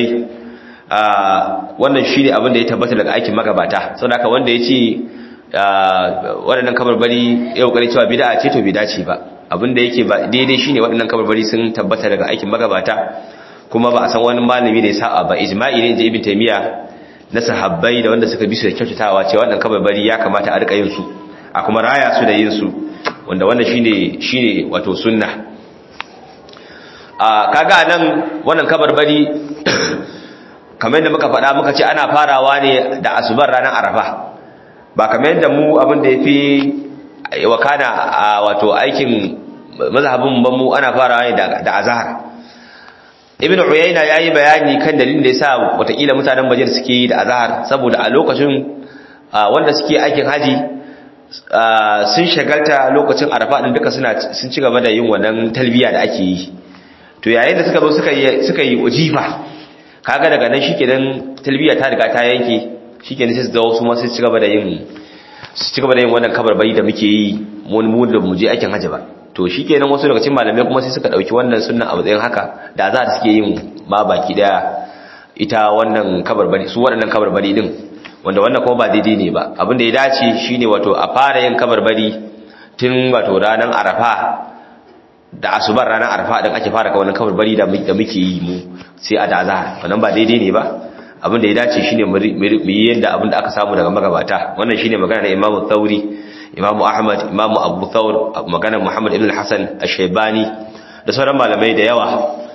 [SPEAKER 1] wannan shine abin da ya tabbata daga aikin magabata saboda haka wanda yace waɗannan kabarbari ya kokari cewa bid'a ce to bid'a ce ba abin da yake ba daidai shine waɗannan kabarbari sun tabbata daga aikin magabata kuma ba a san wani malami da ya sa'a ba ijma'i ne da ibn taymiya na sahabbai da wanda suka bi su da kyautatawa cewa wannan kabarbari ya kamata a rika yin su a kuma raya su da yin su wanda wannan shine shine wato sunna a kaga nan wannan kabarbari kamar yadda muka faɗa muka ce ana farawa ne da asubar ranar arafa ba kamar yadda mu abin da yafi wakana a wato aikin mazhabin mu ana farawa ne da azhar ibn uyayna yayi bayani kan dalilin da yasa watakila mutanen bajir suke yi da azhar saboda a lokacin wanda suke aikin haji sun shagalta lokacin arafa din duka suna sun ci gaba da yin wannan talbiya da ake yi to yayin da suka zo suka yi suka yi ujifa kaga daga nan shikenan talbiya ta riga ta yanke shikenan sai su dawo su ma sai su ci gaba da yin su ci gaba da yin wannan kabarbari da muke yi mu mu da mu je aikin haji ba to shi kenan wasu daga cikin malamai kuma sai suka ɗauki wannan sunna a matsayin haka da za suke yin ma baki daya ita wannan kabarbari su waɗannan kabarbari din wanda wannan kuma ba daidai ne ba abin da ya dace shine wato a fara yin kabarbari tun wato ranar arafa da asubar ranar arafa din ake fara wannan kabarbari da muke yi mu sai a da azhar wannan ba daidai ne ba abin da ya dace shine mu yi yanda abin da aka samu daga magabata wannan shine magana na Imam Thauri imamu ahmad imamu abu thawr maganar muhammad ibn hassan ash-shaybani da sauran malamai da yawa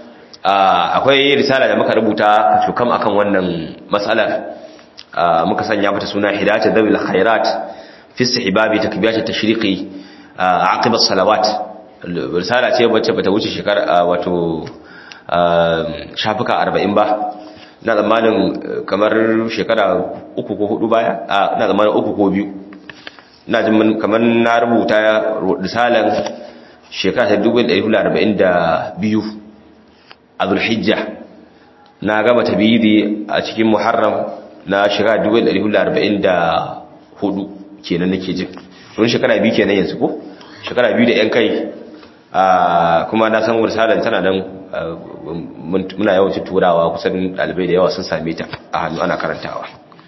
[SPEAKER 1] akwai risala da muka rubuta cukam akan wannan matsalar muka sanya mata suna hidayat dawil khairat fi istihbabi takbiyat at-tashriqi aqib as-salawat risala ce wacce bata wuce shekara wato shafuka 40 ba na zamanin kamar shekara uku ko hudu baya na zamanin uku ko biyu na jin kamar na rubuta risalan shekara ta 1442 a zulhijja na gama tabidi a cikin muharram na shekara 1444 kenan nake jin wani shekara biyu kenan yanzu ko shekara biyu da yan kai kuma na san risalan tana nan muna yawancin turawa kusan dalibai da yawa sun same ta a hannu ana karantawa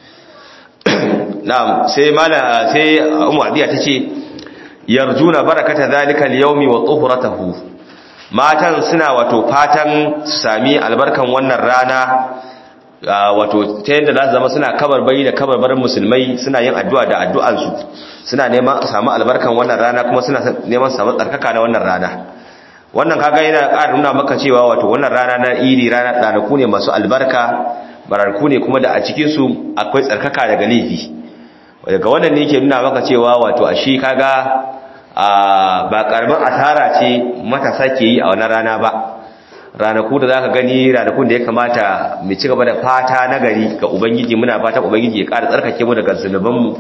[SPEAKER 1] na'am sai mala sai ummu adiya tace yarjuna barakata zalika al-yawmi wa tuhuratahu matan suna wato fatan su sami albarkan wannan rana wato ta yadda za su zama suna kabarbari da kabarbarin musulmai suna yin addu'a da addu'ansu suna neman su samu albarkan wannan rana kuma suna neman su samu tsarkaka na wannan rana wannan kaga yana ƙara nuna maka cewa wato wannan rana na iri rana ranaku ne masu albarka bararku ne kuma da a cikinsu akwai tsarkaka daga laifi daga wannan ne ke nuna maka cewa wato a shi kaga ba karamin asara ce matasa ke yi a wannan rana ba ranaku da za ka gani ranakun da ya kamata mai ci gaba da fata na gari ga ubangiji muna fata ubangiji ya ƙara tsarkake mu daga zunubanmu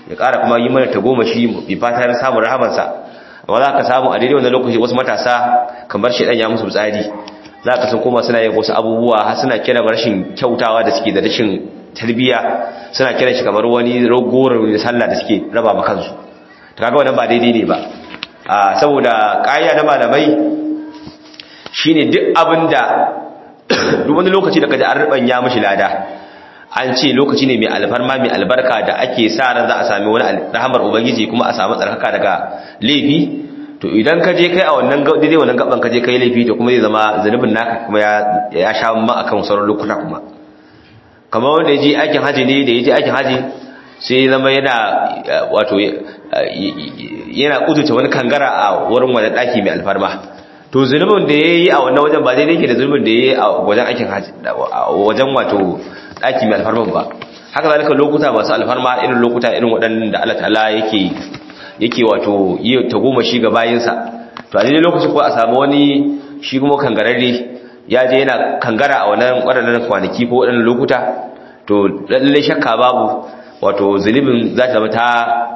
[SPEAKER 1] ya ƙara kuma yi mana tagomashi bi fatan samun rahamansa amma za ka samu a daidai wannan lokaci wasu matasa kamar shaidan ya musu tsari za ka sun koma suna yin wasu abubuwa har suna kira rashin kyautawa da suke da rashin tarbiyya suna kiran shi kamar wani ragorar sallah da suke raba ma kansu to kaga wannan ba daidai ne ba saboda ƙa'ida na malamai shine duk abinda duk wani lokaci da kaji an rubanya mishi lada an ce lokaci ne mai alfarma mai albarka da ake sa ran za a sami wani rahamar ubangiji kuma a samu tsarkaka daga laifi to idan ka je kai a wannan daidai wannan gaban ka je kai laifi to kuma zai zama zanubin naka kuma ya ya sha ma akan sauran lokuta kuma kamar wanda ya je aikin haji ne da ya je aikin haji sai zama yana wato yana kuduce wani kangara a wurin wani daki mai alfarma to zunubin da ya yi a wannan wajen ba daidai yake da zunubin da ya yi a wajen aikin haji wajen wato daki mai alfarman ba haka zalika lokuta masu alfarma irin lokuta irin waɗannan da Allah ta'ala yake yake wato yi ta goma shi ga bayinsa to a daidai lokacin ko a samu wani shi kuma kangararre ya je yana kangara a wannan waɗannan kwanaki ko waɗannan lokuta to lallai shakka babu wato zunubin za ta zama ta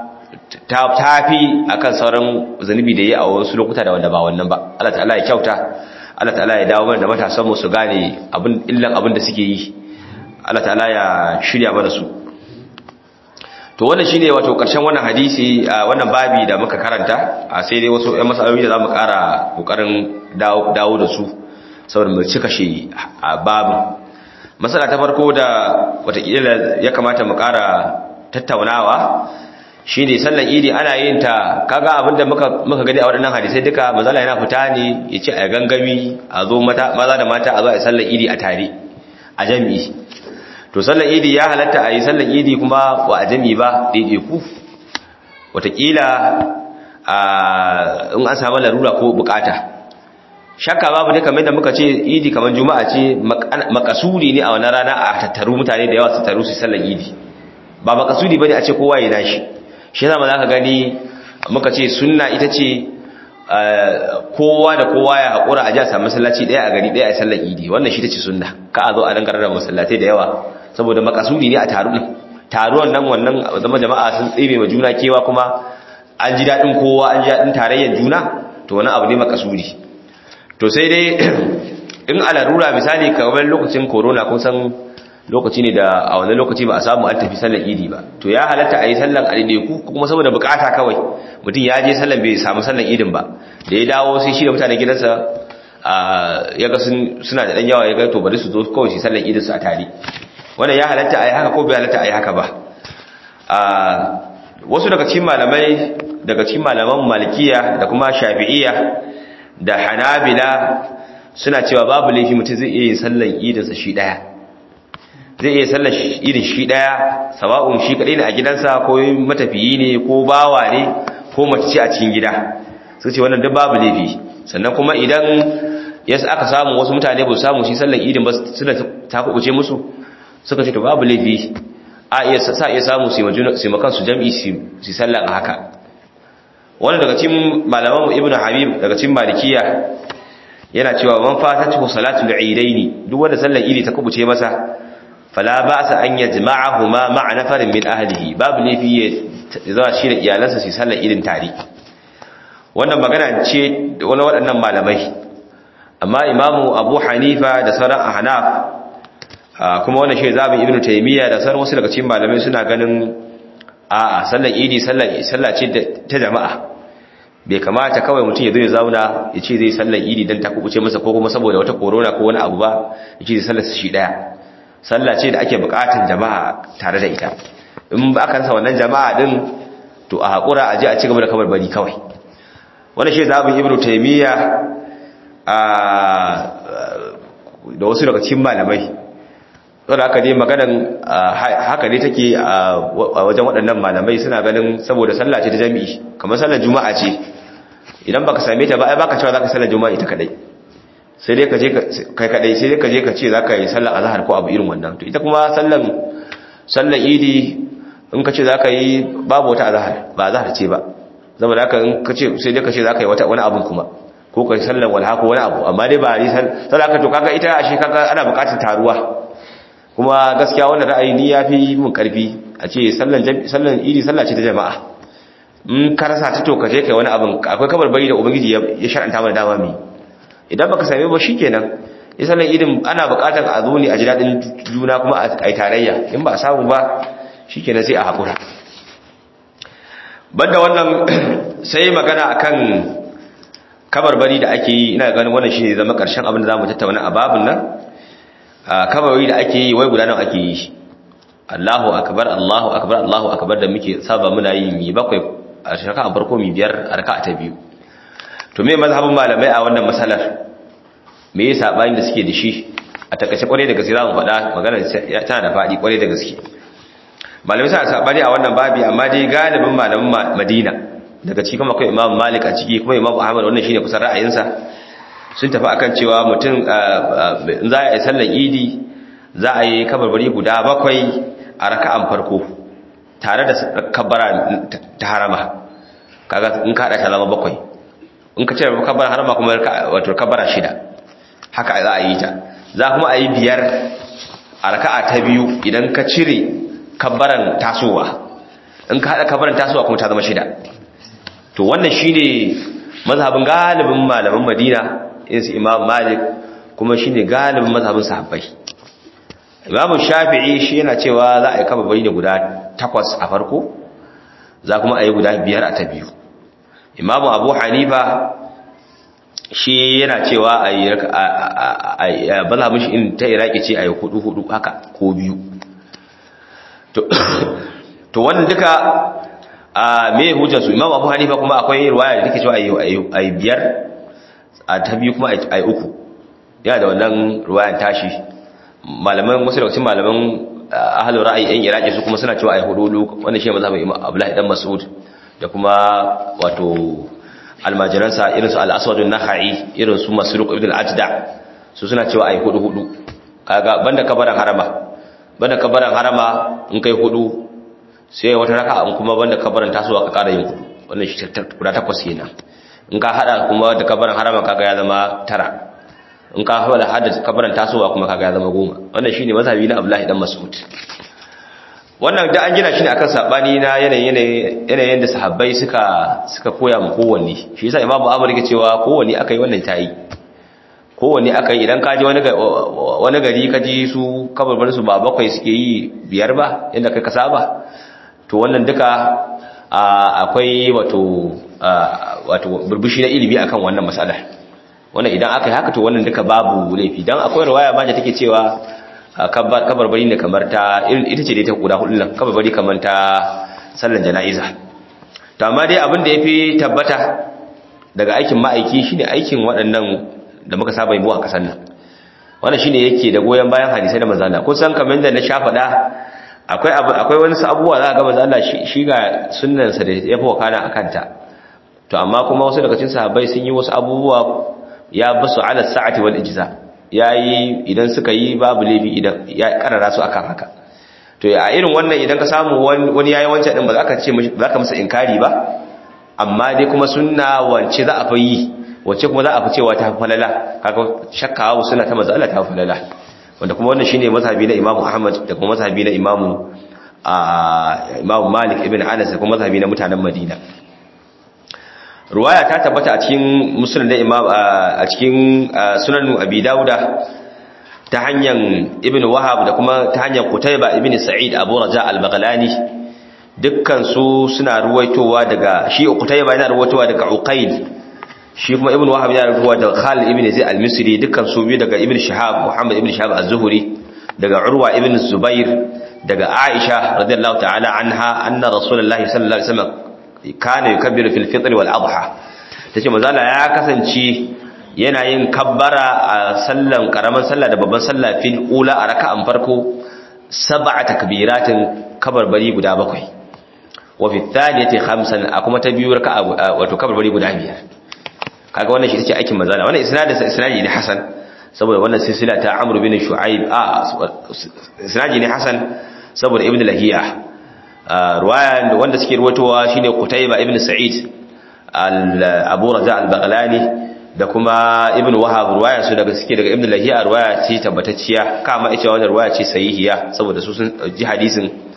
[SPEAKER 1] tafi akan sauran zunubi da yi a wasu lokuta da wanda ba wannan ba Allah ta'ala ya kyauta Allah ta'ala ya dawo mana da matasan mu su gane abin illan abin da suke yi Allah ta'ala ya shirya mana su to wannan shine wato karshen wannan hadisi wannan babi da muka karanta a sai dai wasu ƴan masaloli da zamu ƙara kokarin dawo da su saboda mu cika shi a babin masala ta farko da watakila ya kamata mu ƙara tattaunawa shine sallan idi ana yin ta kaga abinda muka muka gani a waɗannan hadisai duka manzala yana fita ne ya ce a gangami a zo mata maza da mata a zo a sallan idi a tare a jami'i to sallan idi ya halatta a yi sallan idi kuma ba a jami'i ba daidai ku watakila in an samu larura ko bukata shakka babu ne kamar da muka ce idi kamar juma'a ce makasuri ne a wannan rana a tattaru mutane da yawa su taru su sallan idi ba makasudi bane a ce kowa ya nashi shi yasa za ka gani muka ce sunna ita ce kowa da kowa ya haƙura a ji a samu masallaci ɗaya a gari ɗaya a sallar idi wannan shi ta ce sunna ka a zo a dangar da masallatai da yawa saboda makasudi ne a taru ɗin taruwan nan wannan zama jama'a sun tsebe ma juna kewa kuma an ji daɗin kowa an ji daɗin tarayyar juna to wani abu ne makasudi to sai dai in a larura misali kamar lokacin corona kun san lokaci ne da a wani lokaci ba a samu an tafi sallar idi ba to ya halatta a yi sallar ku kuma saboda bukata kawai mutum ya je sallar bai samu sallar idin ba da ya dawo sai shi da mutane gidansa ya ga suna da ɗan yawa ya ga to bari su zo kawai su sallar idin su a tare wannan ya halatta a yi haka ko bai halatta a yi haka ba wasu daga cikin malamai daga cikin malaman malikiya da kuma shafi'iya da hanabila suna cewa babu laifi mutum zai iya yin sallar idinsa shi ɗaya zai iya sallar irin shi daya sawa'un shi kadai ne a gidansa ko matafiyi ne ko bawa ne ko mace ce a cikin gida suka ce wannan duk babu laifi sannan kuma idan yas aka samu wasu mutane ba su samu shi sallar idin ba suna ta kubuce musu suka ce to babu laifi a iya sa iya samu su majuna su makan su jami'i su sallar a haka wannan daga cikin malaman ibnu habib daga cikin malikiya yana cewa man fatatu salatul idaini duk wanda sallar idi ta kubuce masa fala ba sa an yajma'ahuma ma'a nafarin min ahlihi babu ne fiye zama shi da iyalansa su sallar irin tare wannan magana ce wani waɗannan malamai amma imamu abu hanifa da sauran ahnaf kuma wannan shi zabin ibnu taymiya da sauran wasu daga cikin malamai suna ganin a'a sallar idi sallah ce ta jama'a bai kamata kawai mutum ya zo ya zauna ya ce zai sallar idi don ta kubuce masa ko kuma saboda wata korona ko wani abu ba ya ce zai sallar shi daya sallah ce da ake bukatun jama'a tare da ita in ba aka rasa wannan jama'a din to a haƙura a je a ci gaba da kamar bari kawai wani shi zaɓin ibnu taimiyya da wasu daga cikin malamai saboda haka dai maganan haka dai take a wajen waɗannan malamai suna ganin saboda sallah ce ta jami'i kamar sallar juma'a ce idan baka same ta ba ai baka cewa zaka sallar juma'a ita kadai sai dai ka je kai kadai sai dai ka je ka ce zaka yi sallar azhar ko abu irin wannan to ita kuma sallan sallar idi in ka ce zaka yi babu wata azhar ba azhar ce ba zama da haka in ka ce sai dai ka ce zaka yi wata wani abun kuma ko ka yi sallar walha ko wani abu amma dai ba yi sallar ka to kaga ita ashe kaga ana bukatar taruwa kuma gaskiya wannan ra'ayi ni yafi mun karfi a ce sallan sallan idi sallah ce ta jama'a in ka rasa ta to ka je kai wani abin akwai kabarbari da ubangiji ya shar'anta mana dama mi idan baka same ba shikenan ya sallan idin ana buƙatar a zo ne a ji daɗin juna kuma a yi tarayya in ba a samu ba shikenan sai a haƙura banda wannan sai magana akan kabarbari da ake yi ina ganin wannan shi ne zama ƙarshen abin da za mu tattauna a babin nan kabarbari da ake yi wai guda nan ake yi Allahu akbar Allahu akbar Allahu akbar da muke saba muna yi mi bakwai a shaka a farko mi biyar a raka ta biyu to me mazhabin malamai a wannan masalar me yasa sabani da suke da shi a takaice kwarai da gaske za mu faɗa magana tana da faɗi kwarai da gaske malamai suna sabani a wannan babi amma dai galibin malaman Madina daga cikin akwai Imam Malik a ciki kuma Imam Ahmad wannan shine kusan ra'ayinsa sun tafi akan cewa mutum za a yi sallar Idi za a yi kabarbari guda bakwai a raka'an farko tare da kabbara ta harama kaga in ka hada ta zama bakwai in ka cire kabbara harama kuma wato kabbara shida haka za a yi ta za kuma a yi biyar a raka'a ta biyu idan ka cire kabbaran tasowa in ka hada kabbaran tasowa kuma ta zama shida to wannan shine mazhabin galibin malaman Madina irin su Imam Malik kuma shine galibin mazhabin sahabbai Imam Shafi'i shi yana cewa za a yi kaba bari da guda takwas a farko za kuma a yi guda biyar a ta biyu Imam Abu Hanifa shi yana cewa a yi mazhabin shi in ta Iraki ce a yi hudu hudu haka ko biyu to wannan duka a me hujjar su imam abu hanifa kuma akwai riwaya da take cewa ayi biyar a ta biyu kuma ayi uku yana da wannan riwayan tashi malaman wasu daga cikin malaman ahlul ra'ayi yan iraki su kuma suna cewa ayi hudu wannan shi mazhabin imam abdullahi dan mas'ud da kuma wato almajiransa irin su al-aswad an-nakhai irin su masruq ibn al-ajda su suna cewa ayi hudu hudu kaga banda kabaran harama banda kabaran harama in kai hudu sai wata raka in kuma banda kabarin tasowa ka ƙara yin hudu wannan shi guda takwas kenan in ka hada kuma da kabarin harama kaga ya zama tara in ka hada hada kabarin tasowa kuma kaga ya zama goma wannan shine mazhabi na Abdullahi dan Mas'ud wannan da an gina shi ne akan sabani na yanayin yanayin da sahabbai suka suka koya mu kowanne shi yasa Imam Abu yake cewa kowanne akai wannan tayi kowanne akai idan ka ji wani wani gari ka ji su kabarbarin su ba bakwai suke yi biyar ba inda kai ka saba to wannan duka akwai wato wato burbushi na ilimi akan wannan mas'ala wannan idan aka yi haka to wannan duka babu laifi dan akwai riwaya ma da take cewa kabarbari ne kamar ta ita ce dai ta guda hudu nan kabarbari kamar ta sallan jana'iza to amma dai abin da yafi tabbata daga aikin ma'aiki shine aikin waɗannan da muka saba yi a kasan nan wannan shine yake da goyen bayan hadisai da manzo Allah kun san kamar da na sha faɗa akwai akwai wani abubuwa za a ga manzo Allah shi ga sunnansa da ya fi wakana akan ta to amma kuma wasu daga cikin sahabbai sun yi wasu abubuwa ya basu ala sa'ati wal ijza yayi idan suka yi babu laifi idan ya karara su akan haka to a irin wannan idan ka samu wani yayi wancan din ba za ka ce ba za ka masa inkari ba amma dai kuma sunna wance za a fa yi wacce kuma za a fi cewa ta falala kaga shakka suna ta manzo Allah ta falala wanda kuma wannan shine mazhabi na Imam Ahmad da kuma mazhabi na Imam Imam Malik ibn Anas da kuma mazhabi na mutanen Madina ruwaya ta tabbata a cikin musnad da Imam a cikin sunan Abi Dawuda ta hanyar Ibn Wahab da kuma ta hanyar Qutayba ibn Sa'id Abu Raja al-Baghlani dukkan su suna ruwaitowa daga shi Qutayba yana ruwaitowa daga Uqayl shi kuma ibn wahab ya rubuwa daga Khalid ibn Zaid al-Misri dukkan su biyu daga ibn Shihab Muhammad ibn Shihab az-Zuhri daga Urwa ibn Zubair daga Aisha radiyallahu ta'ala anha anna Rasulullahi sallallahu alaihi wasallam kana yukabbiru fil fitr wal adha tace manzo Allah ya kasance yana yin kabbara a sallan karaman sallah da babban sallah fil ula a raka'an farko sab'a takbiratin kabarbari guda bakwai wa fi thalithati khamsan kuma ta biyu raka'a wato kabarbari guda biyar kaga wannan shi take aikin manzala wannan isnadin sa isnadi ne hasan saboda wannan silsila ta Amr bin Shu'aib a isnadi ne hasan saboda Ibn Lahiya ruwaya wanda suke ruwatowa shine Qutayba ibn Sa'id al-Abu Raja al-Baghlani da kuma Ibn Wahab ruwaya su daga suke daga Ibn Lahiya ruwaya ce tabbatacciya kama ita wannan ruwaya ce sahihiya saboda su sun ji hadisin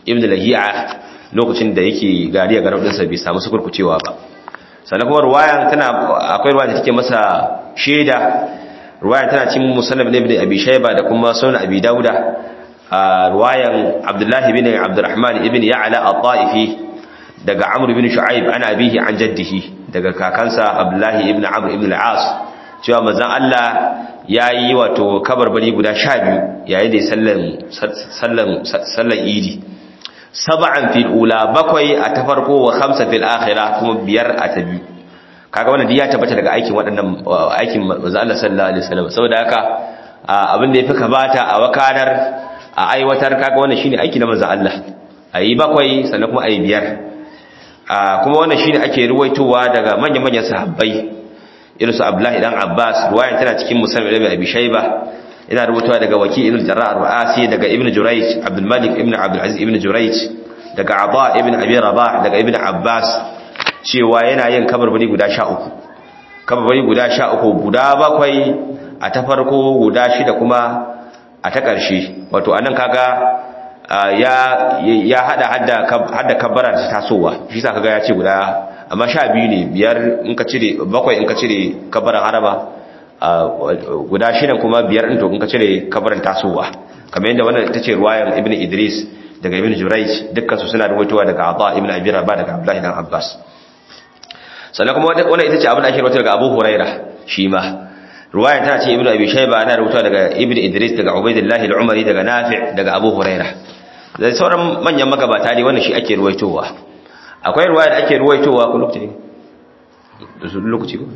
[SPEAKER 1] ibn lahi'a lokacin da yake gariya garau dinsa bai samu sukurkucewa ba sannan kuma ruwayan tana akwai ruwayan da take masa shaida ruwayan tana cin musannaf ibn abi shayba da kuma sunan abi dauda ruwayan abdullahi ibn abdurrahman ibn ya'la at-ta'ifi daga amr ibn shu'aib ana abihi an jaddihi daga kakansa abdullahi ibn amr ibn al-as cewa manzon Allah yayi wato kabarbari guda 12 yayin da sallan sallan sallan idi sab'an fil ula bakwai a ta farko wa khamsa fil akhirah kuma biyar a ta biyu kaga wannan ya tabbata daga aikin waɗannan aikin manzon Allah sallallahu alaihi wasallam saboda haka abin da yafi kabata a wakanar a aiwatar kaga wannan shine aiki na manzon Allah ayi bakwai sannan kuma ayi biyar kuma wannan shine ake ruwaitowa daga manyan-manyan sahabbai irin su Abdullahi dan Abbas ruwayan tana cikin Musnad Ibn Abi Shayba ina rubutuwa daga Waki ibn Jarrah al-Ru'asi daga Ibn Jurayj Abdul Malik ibn Abdul Aziz ibn Jurayj daga Aba ibn Abi Rabah daga Ibn Abbas cewa yana yin kabarbari guda 13 kabarbari guda 13 guda bakwai a ta farko guda shida kuma a ta ƙarshe wato anan kaga ya ya hada hadda hadda kabbara ta tasowa shi sa kaga ya ce guda amma sha biyu ne biyar in ka cire bakwai in ka cire kabbaran haraba guda shidan kuma biyar in to in ka cire kabbaran tasowa kamar yadda wannan ita ce ruwayan ibnu idris daga ibnu jurayj dukkan su suna ruwaitowa daga ata ibnu abi rabah daga abdullahi dan abbas sannan kuma wannan ita ce abin da ake ruwaitowa daga abu huraira shi ma ruwayan tana ce ibnu abi shayba ana rubuta daga ibnu idris daga ubaidillah al-umari daga nafi' daga abu huraira da sauran manyan magabata ne wannan shi ake ruwaitowa akwai ruwaya da ake ruwaitowa ko lokaci ne lokaci ko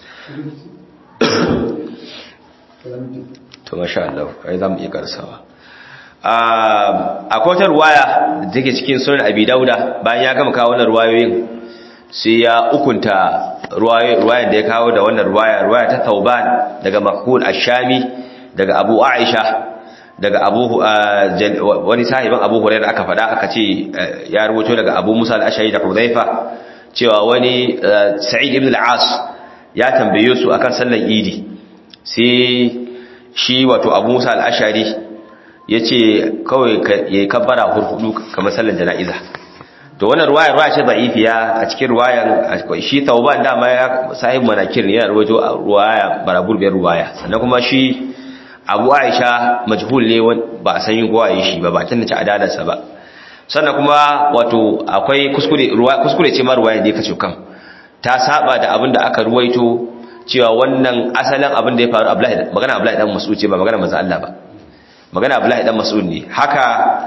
[SPEAKER 1] to masha Allah ai zamu iya karsawa akwai wata ruwaya da take cikin sunan abi dauda bayan ya gama kawo wannan ruwayoyin sai ya ukunta ruwayar da ya kawo da wannan ruwaya ruwaya ta tauban daga makul ashami daga abu aisha daga abu wani sahiban abu hurairah aka faɗa aka ce ya rubuto daga abu musa al-ashari da hudhaifa cewa wani sa'id ibn al-as ya tambaye su akan sallar idi sai shi wato abu musa al-ashari yace kawai yayi kabbara hurhudu kamar sallar jana'iza to wannan ruwayar ruwaya ce da'ifiya a cikin ruwayan shi tauban dama ya sahib manakir ne yana ruwaito ruwaya baraburbiyar ruwaya sannan kuma shi abu aisha majhul ne ba a san yin gowaye shi ba ba tun da ci adalarsa ba sannan kuma wato akwai kuskure kuskure ce ma ruwaya da kace kan ta saba da abin da aka ruwaito cewa wannan asalin abin da ya faru Abdullahi magana Abdullahi dan Mas'ud ce ba magana manzo Allah ba magana Abdullahi dan Mas'ud ne haka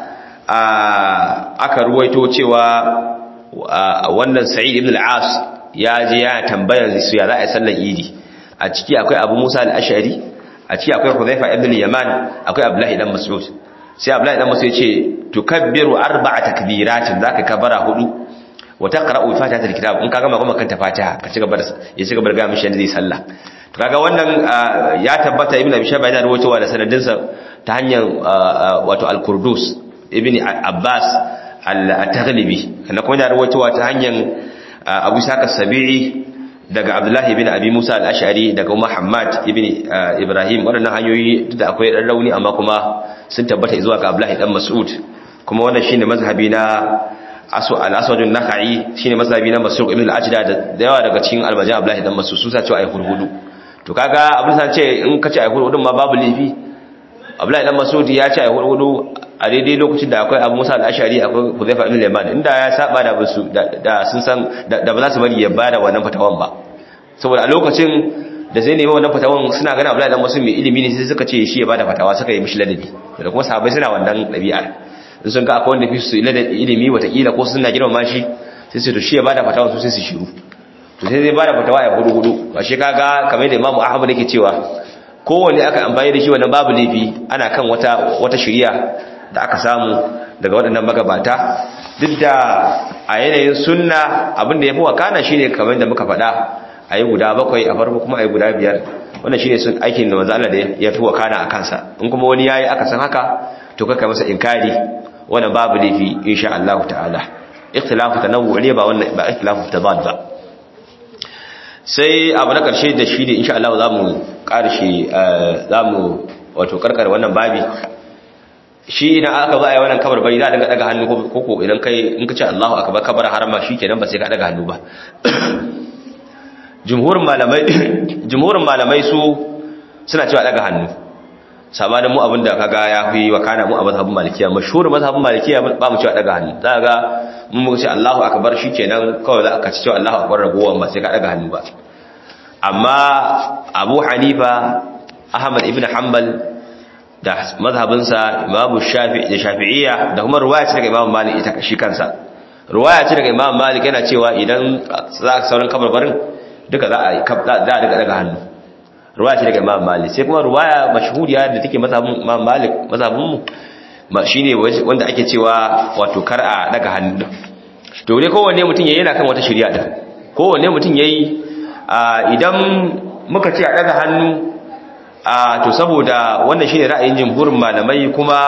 [SPEAKER 1] aka ruwaito cewa wannan Sa'id ibn al-As ya je ya tambaya su ya za a yi sallar Idi a ciki akwai Abu Musa al-Ash'ari a ciki akwai Hudhaifa ibn al-Yaman akwai Abdullahi dan Mas'ud sai Abdullahi dan Mas'ud ya ce tukabbiru arba'a takbiratin zaka kabara hudu wa taqra'u fatihatul kitab in ka gama kuma kanta fatiha ka ci gaba da ya ci gaba da ga mishi yanda zai sallah to kaga wannan ya tabbata ibn Abi Shayba yana rawaitowa da sanadinsa ta hanyar wato al-Qurdus ibn Abbas al-Taghlibi kana kuma yana rawaitowa ta hanyar Abu Saka Sabi'i daga Abdullahi ibn Abi Musa al-Ash'ari daga Muhammad ibn Ibrahim waɗannan hanyoyi duk da akwai ɗan rauni amma kuma sun tabbata zuwa ga Abdullahi dan Mas'ud kuma wannan shine mazhabi na asu al-Aswadun Nakhai shine mazhabi na Mas'ud ibn al-Ajda da yawa daga cikin almajan Abdullahi dan Mas'ud su sa cewa ai hurhudu to kaga abin sa ce in ka ce ai hurhudu ma babu lifi Abdullahi dan Mas'ud ya ce ai hurhudu a daidai lokacin da akwai Abu Musa al-Ash'ari akwai Hudhayfa ibn al-Yaman inda ya saba da basu da sun san da ba za su bari ya bada wannan fatawan ba saboda a lokacin da zai nemi wannan fatawan suna gana Abdullahi dan Mas'ud mai ilimi ne sai suka ce shi ya bada fatawa suka yi mishi ladabi da kuma sahabbai suna wannan dabi'ar in sun ga akwai wanda fi su ilimi watakila ko suna girmama shi sai su to shi ya bada fatawa su sai su shiru to sai zai bada fatawa ya hudu hudu ba shi kaga kamar da Imam Ahmad yake cewa kowanne aka amfani da shi wannan babu laifi ana kan wata wata shari'a da aka samu daga waɗannan magabata duk da a yanayin sunna abin da ya fi wakana shine kamar da muka faɗa a yi guda bakwai a farko kuma a yi guda biyar wannan shine sun aikin da manzo Allah da ya fi wakana a kansa in kuma wani yayi aka san haka to kaka masa inkari wannan babu laifi insha Allah ta'ala ikhtilafu tanawwu ne ba wannan ba ikhtilafu tadad ba sai abu na karshe da shi ne insha Allah zamu karshe zamu wato karkar wannan babi shi idan aka zo a yi wannan kabar bai za a dinga daga hannu ko ko idan kai in ka ce Allahu akbar kabar harama shikenan ba sai ka daga hannu ba jumhurin malamai jumhurin malamai su suna cewa daga hannu sabanin mu abinda kaga ya fi wa kana mu a mazhabin malikiya mashhur mazhabin malikiya ba mu cewa daga hannu za ga mun mu ce Allahu akbar shikenan kawai za ka ci cewa Allahu akbar ragowar ba sai ka daga hannu ba amma Abu Hanifa Ahmad ibn Hanbal da mazhabinsa Imam Shafi'i da Shafi'iyya da kuma ruwaya ce daga Imam Malik ita shi kansa ruwaya ce daga Imam Malik yana cewa idan za ka sauran kabarbarin duka za a za a daga daga hannu ruwaya ce daga Imam Malik sai kuma ruwaya mashhuriya da take mazhabin Imam Malik mazhabin mu ba shine wanda ake cewa wato kar a daga hannu to dai kowanne mutum yayi yana kan wata shari'a din kowanne mutum yayi idan muka ce a daga hannu to saboda wannan shine ra'ayin jumhurin malamai kuma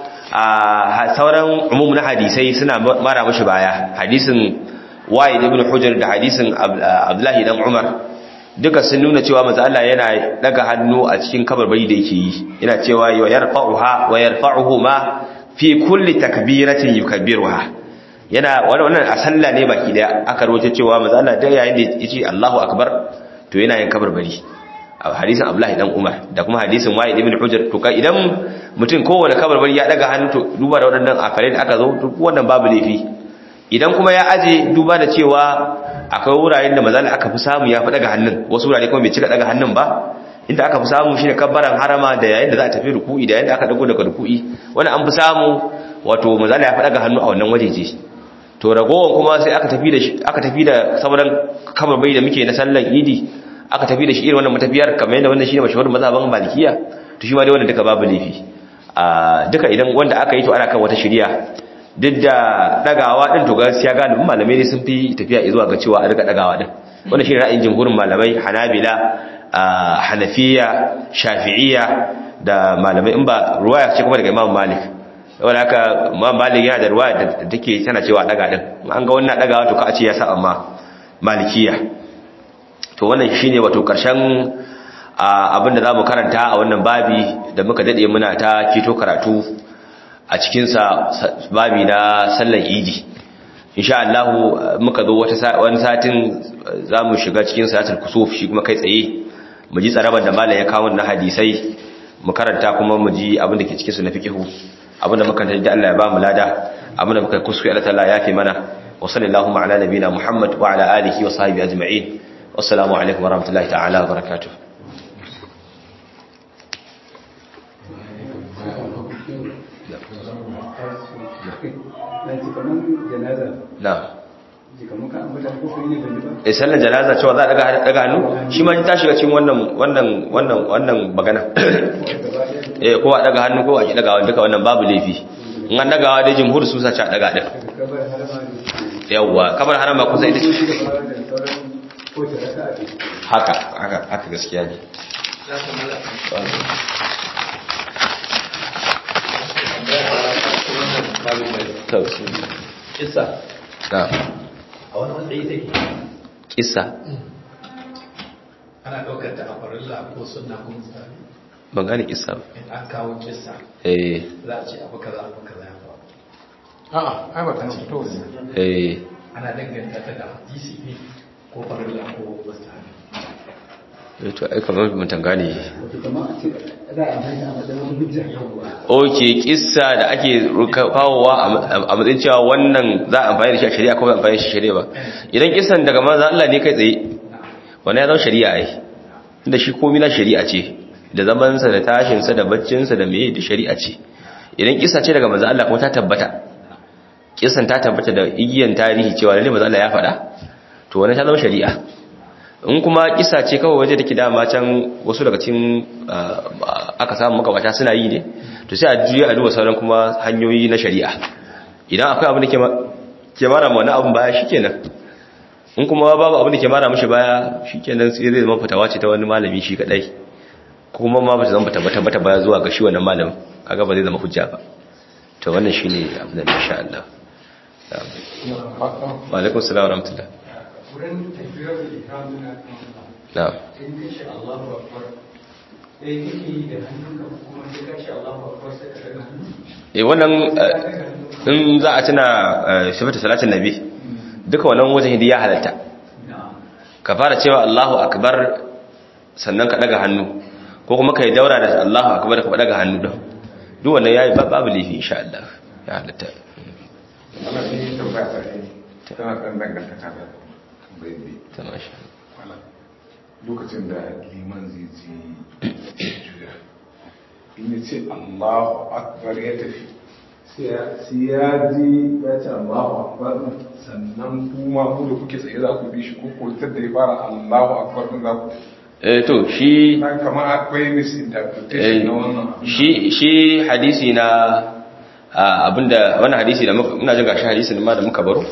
[SPEAKER 1] sauran umumin hadisai suna mara mashi baya hadisin Wa'id ibn Hujr da hadisin Abdullahi dan Umar duka sun nuna cewa manzo Allah yana daga hannu a cikin kabarbari da yake yi yana cewa wa yarfa'uha wa yarfa'uhu ma fi kulli takbiratin yukabbiruha yana wannan a sallah ne baki daya aka rawaito cewa manzo Allah da yayin da yace Allahu akbar to yana yin kabarbari a hadisin Abdullahi dan Umar da kuma hadisin Wa'id ibn Hujr to kai idan mutum kowane kabarbari ya daga hannu to duba da waɗannan akalai da aka zo duk wannan babu laifi idan kuma ya aje duba da cewa akwai wuraren da mazali aka fi samu ya fi daga hannun wasu wurare kuma bai cika daga hannun ba inda aka fi samu shine kabbaran harama da yayin da za a tafi ruku'i da yayin da aka dago daga ruku'i wani an fi samu wato mazali ya fi daga hannu a wannan wajeje to ragowar kuma sai aka tafi da aka tafi da sauran kabarbai da muke na sallar idi aka tafi da shi irin wannan matafiyar kamar yadda wannan shine mashahur mazhaban malikiya to shi ma dai wannan duka babu laifi a duka idan wanda aka yi to ana kan wata shari'a duk da dagawa din to gaskiya galibin malamai ne sun fi tafiya zuwa ga cewa a riga dagawa din wannan shine ra'ayin jumhurin malamai Hanabila Hanafiya Shafi'iyya da malamai in ba ruwaya ce kuma daga Imam Malik wanda haka Imam Malik yana da ruwaya da take tana cewa daga din an ga wannan dagawa to ka a ce ya sa amma Malikiya to wannan shine wato karshen abinda zamu karanta a wannan babi da muka dade muna ta kito karatu a cikinsa babi na sallar idi insha Allah muka zo wata wani satin za mu shiga cikin salatul kusuf shi kuma kai tsaye mu ji tsarabar da malam ya kawo na hadisai mu karanta kuma mu ji abin da ke cikin su na fiqhu abin da muka da Allah ya ba mu lada abin da muka kuskure Allah ta'ala ya fi mana wa sallallahu ala nabina Muhammad wa ala alihi wa sahbihi ajma'in wassalamu alaikum wa rahmatullahi ta'ala wa barakatuh na eh sallar janaza cewa za a daga daga hannu shi ma ta shiga cikin wannan wannan wannan wannan magana eh ko a daga hannu ko a ki daga duka wannan babu laifi in an dagawa dai jumhur su sace a daga din yawa kabar harama kusa ita ce haka haka haka gaskiya ne
[SPEAKER 2] kisa
[SPEAKER 1] na
[SPEAKER 2] a wani matsayi take
[SPEAKER 1] kisa
[SPEAKER 2] ana ɗaukar ta a farilla ko sunna ko misali
[SPEAKER 1] ban gane kisa ba
[SPEAKER 2] in an kawo kisa
[SPEAKER 1] eh
[SPEAKER 2] za a ce abu kaza abu kaza ya faru
[SPEAKER 3] a'a ai ba ta fito ne
[SPEAKER 1] eh
[SPEAKER 2] ana danganta ta da hadisi ne ko farilla ko misali
[SPEAKER 1] eh to ai kamar mun tangane
[SPEAKER 4] wato kamar a ce za a amfani a matsayin hujja
[SPEAKER 1] oke kissa da ake kawowa a matsayin cewa wannan za a amfani da shi a shari'a ko ba amfani da shi a shari'a ba idan kissan daga manzo Allah ne kai tsaye wannan ya zama shari'a ai inda shi komai na shari'a ce da zaman sa da tashin sa da baccin sa da meye da shari'a ce idan kissa ce daga manzo Allah kuma ta tabbata kissan ta tabbata da igiyan tarihi cewa lalle manzo Allah ya faɗa to wannan ta zama shari'a in kuma kisa ce kawai waje da ke dama can wasu daga cikin aka samu makabata suna yi ne to sai a juya a duba sauran kuma hanyoyi na shari'a idan akwai abin da ke mara ma wani abin baya shikenan in kuma babu abin da ke mara mashi baya shikenan sai zai zama fitawa ce ta wani malami shi kadai kuma ma ba ta zama tabbata bata baya zuwa ga shi wannan malamin kaga ba zai zama hujja ba to wannan shine abin da insha Allah wa alaikum assalam wa rahmatullah
[SPEAKER 3] wurin tafiyar da ihram na
[SPEAKER 1] na'am
[SPEAKER 3] in kace Allahu akbar
[SPEAKER 2] eh yake yi da hannunka kuma sai ka ce Allahu akbar sai ka daga hannu
[SPEAKER 1] eh wannan in za a tuna sifatu salatin nabi duka wannan wajen ya halatta ka fara cewa Allahu akbar sannan ka daga hannu ko kuma kai daura da Allahu akbar ka daga hannu din duk wannan yayi babu lifi insha Allah ya halatta
[SPEAKER 3] wannan ne tambaya ta ne tana dan dangantaka da tambayin
[SPEAKER 1] ta masha
[SPEAKER 3] Malam, lokacin da liman zai ji juya in ya ce Allahu akbar ya tafi sai ya- sai ya ji ya ce Allahu akbar din, sannan kuma mu da kuke tsaye za ku bi shi ko ko da ya fara Allahu akbar din za ku
[SPEAKER 1] eh to shi
[SPEAKER 3] na kama akwai misinterpretation na wannan abin.
[SPEAKER 1] shi shi hadisi na a, abinda wannan hadisi da muka muna jin gashi hadisin ma da muka baro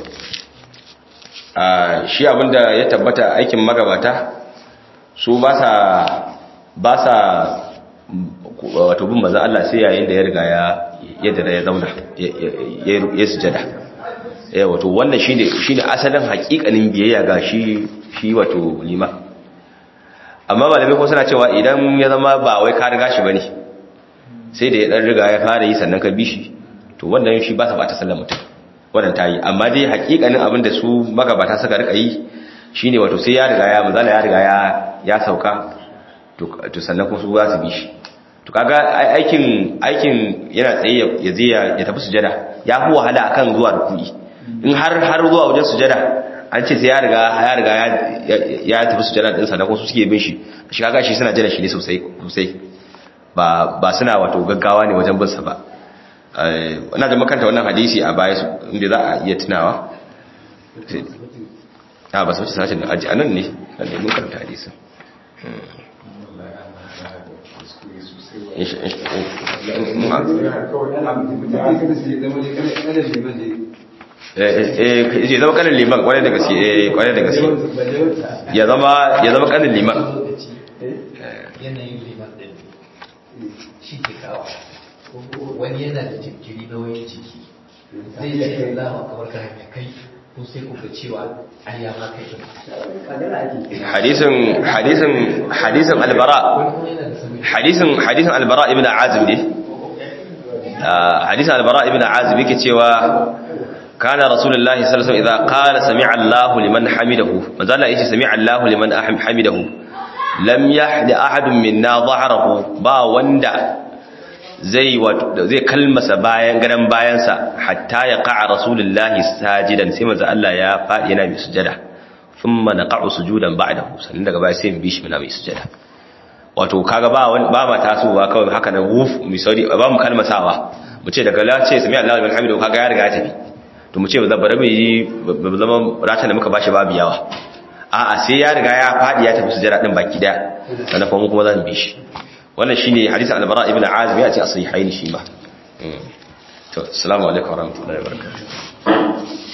[SPEAKER 1] a shi abinda ya tabbata aikin magabata su ba sa ba sa mm, wato bin manzon Allah sai yayin da ya riga ya yadda ya zauna ya- ya ya sujada eh wato wannan shine shine asalin hakikanin biyayya ga shi shi wato lima amma malamai ko suna cewa idan ya zama ba wai ka riga shi bane sai da ya dan riga ya fara yi sannan ka bi shi to wannan shi ba sa bata sallar mutum wannan tayi amma dai hakikanin abin da su magabata suka rika yi shine wato sai ya riga ya mazala ya riga ya ya sauka to to sannan kuma su za su bi shi to kaga ai- aikin aikin yana tsaye ya- ya je ya ya tafi sujada ya fi wahala akan zuwa rukuni in har har zuwa wajen sujada an ce sai ya riga ya riga ya ya tafi sujada din sannan kuma su suke bin shi shi kaga shi suna jira shi ne sosai sosai ba ba suna wato gaggawa ne wajen bin sa ba eh ina da makanta wannan hadisi a baya su inda za a iya tunawa Sai- a ba su wuce sashen da aji anan ne nan ne mun karanta hadisin Insha- insha- in- in- eh eh eh, ya zama kanin liman kwarai da gaske eh kwarai da gaske ya zama ya zama kanin liman
[SPEAKER 2] lokaci yanayin liman ɗin shi ke kawo wani yana da jinkiri na wayan jiki zai ce za a kawar ka hanya kai ko sai ku ga cewa ai ya ma kai ɗin
[SPEAKER 1] hadisin hadisin hadisin albara
[SPEAKER 2] wani kuma yana da sami
[SPEAKER 1] hadisin hadisin albara ibn azib ne Ah, hadisin albara ibn azib yake cewa kana rasulullahi sallallahu alaihi wasallam idza qala sami'a Allahu liman hamidahu manzo Allah yace sami'a Allahu liman aham- hamidahu lam yahdi ahadun minna dhahrahu ba wanda zai wato zai kalmasa bayan gadan bayansa hatta ya qa'a rasulullahi sajidan sai manzo Allah ya fadi yana mai sujada thumma naqa'u sujudan ba'dahu sannan daga baya sai mu bi shi muna mai sujada wato kaga ba wani ba ma tasowa kawai haka nan wuf mu sauri ba mu kalmasawa mu ce daga la ce sami Allahu liman hamidu kaga ya riga ya tafi to mu ce ba bari mu yi ba zama ratan da muka bashi babu yawa a'a sai ya riga ya fadi ya tafi sujada din baki daya sannan kuma mu kuma za mu bi shi wannan shine hadisin al-bara ibn azib ya ce a sahihaini shi ma Mm. to assalamu alaikum warahmatullahi wabarakatuh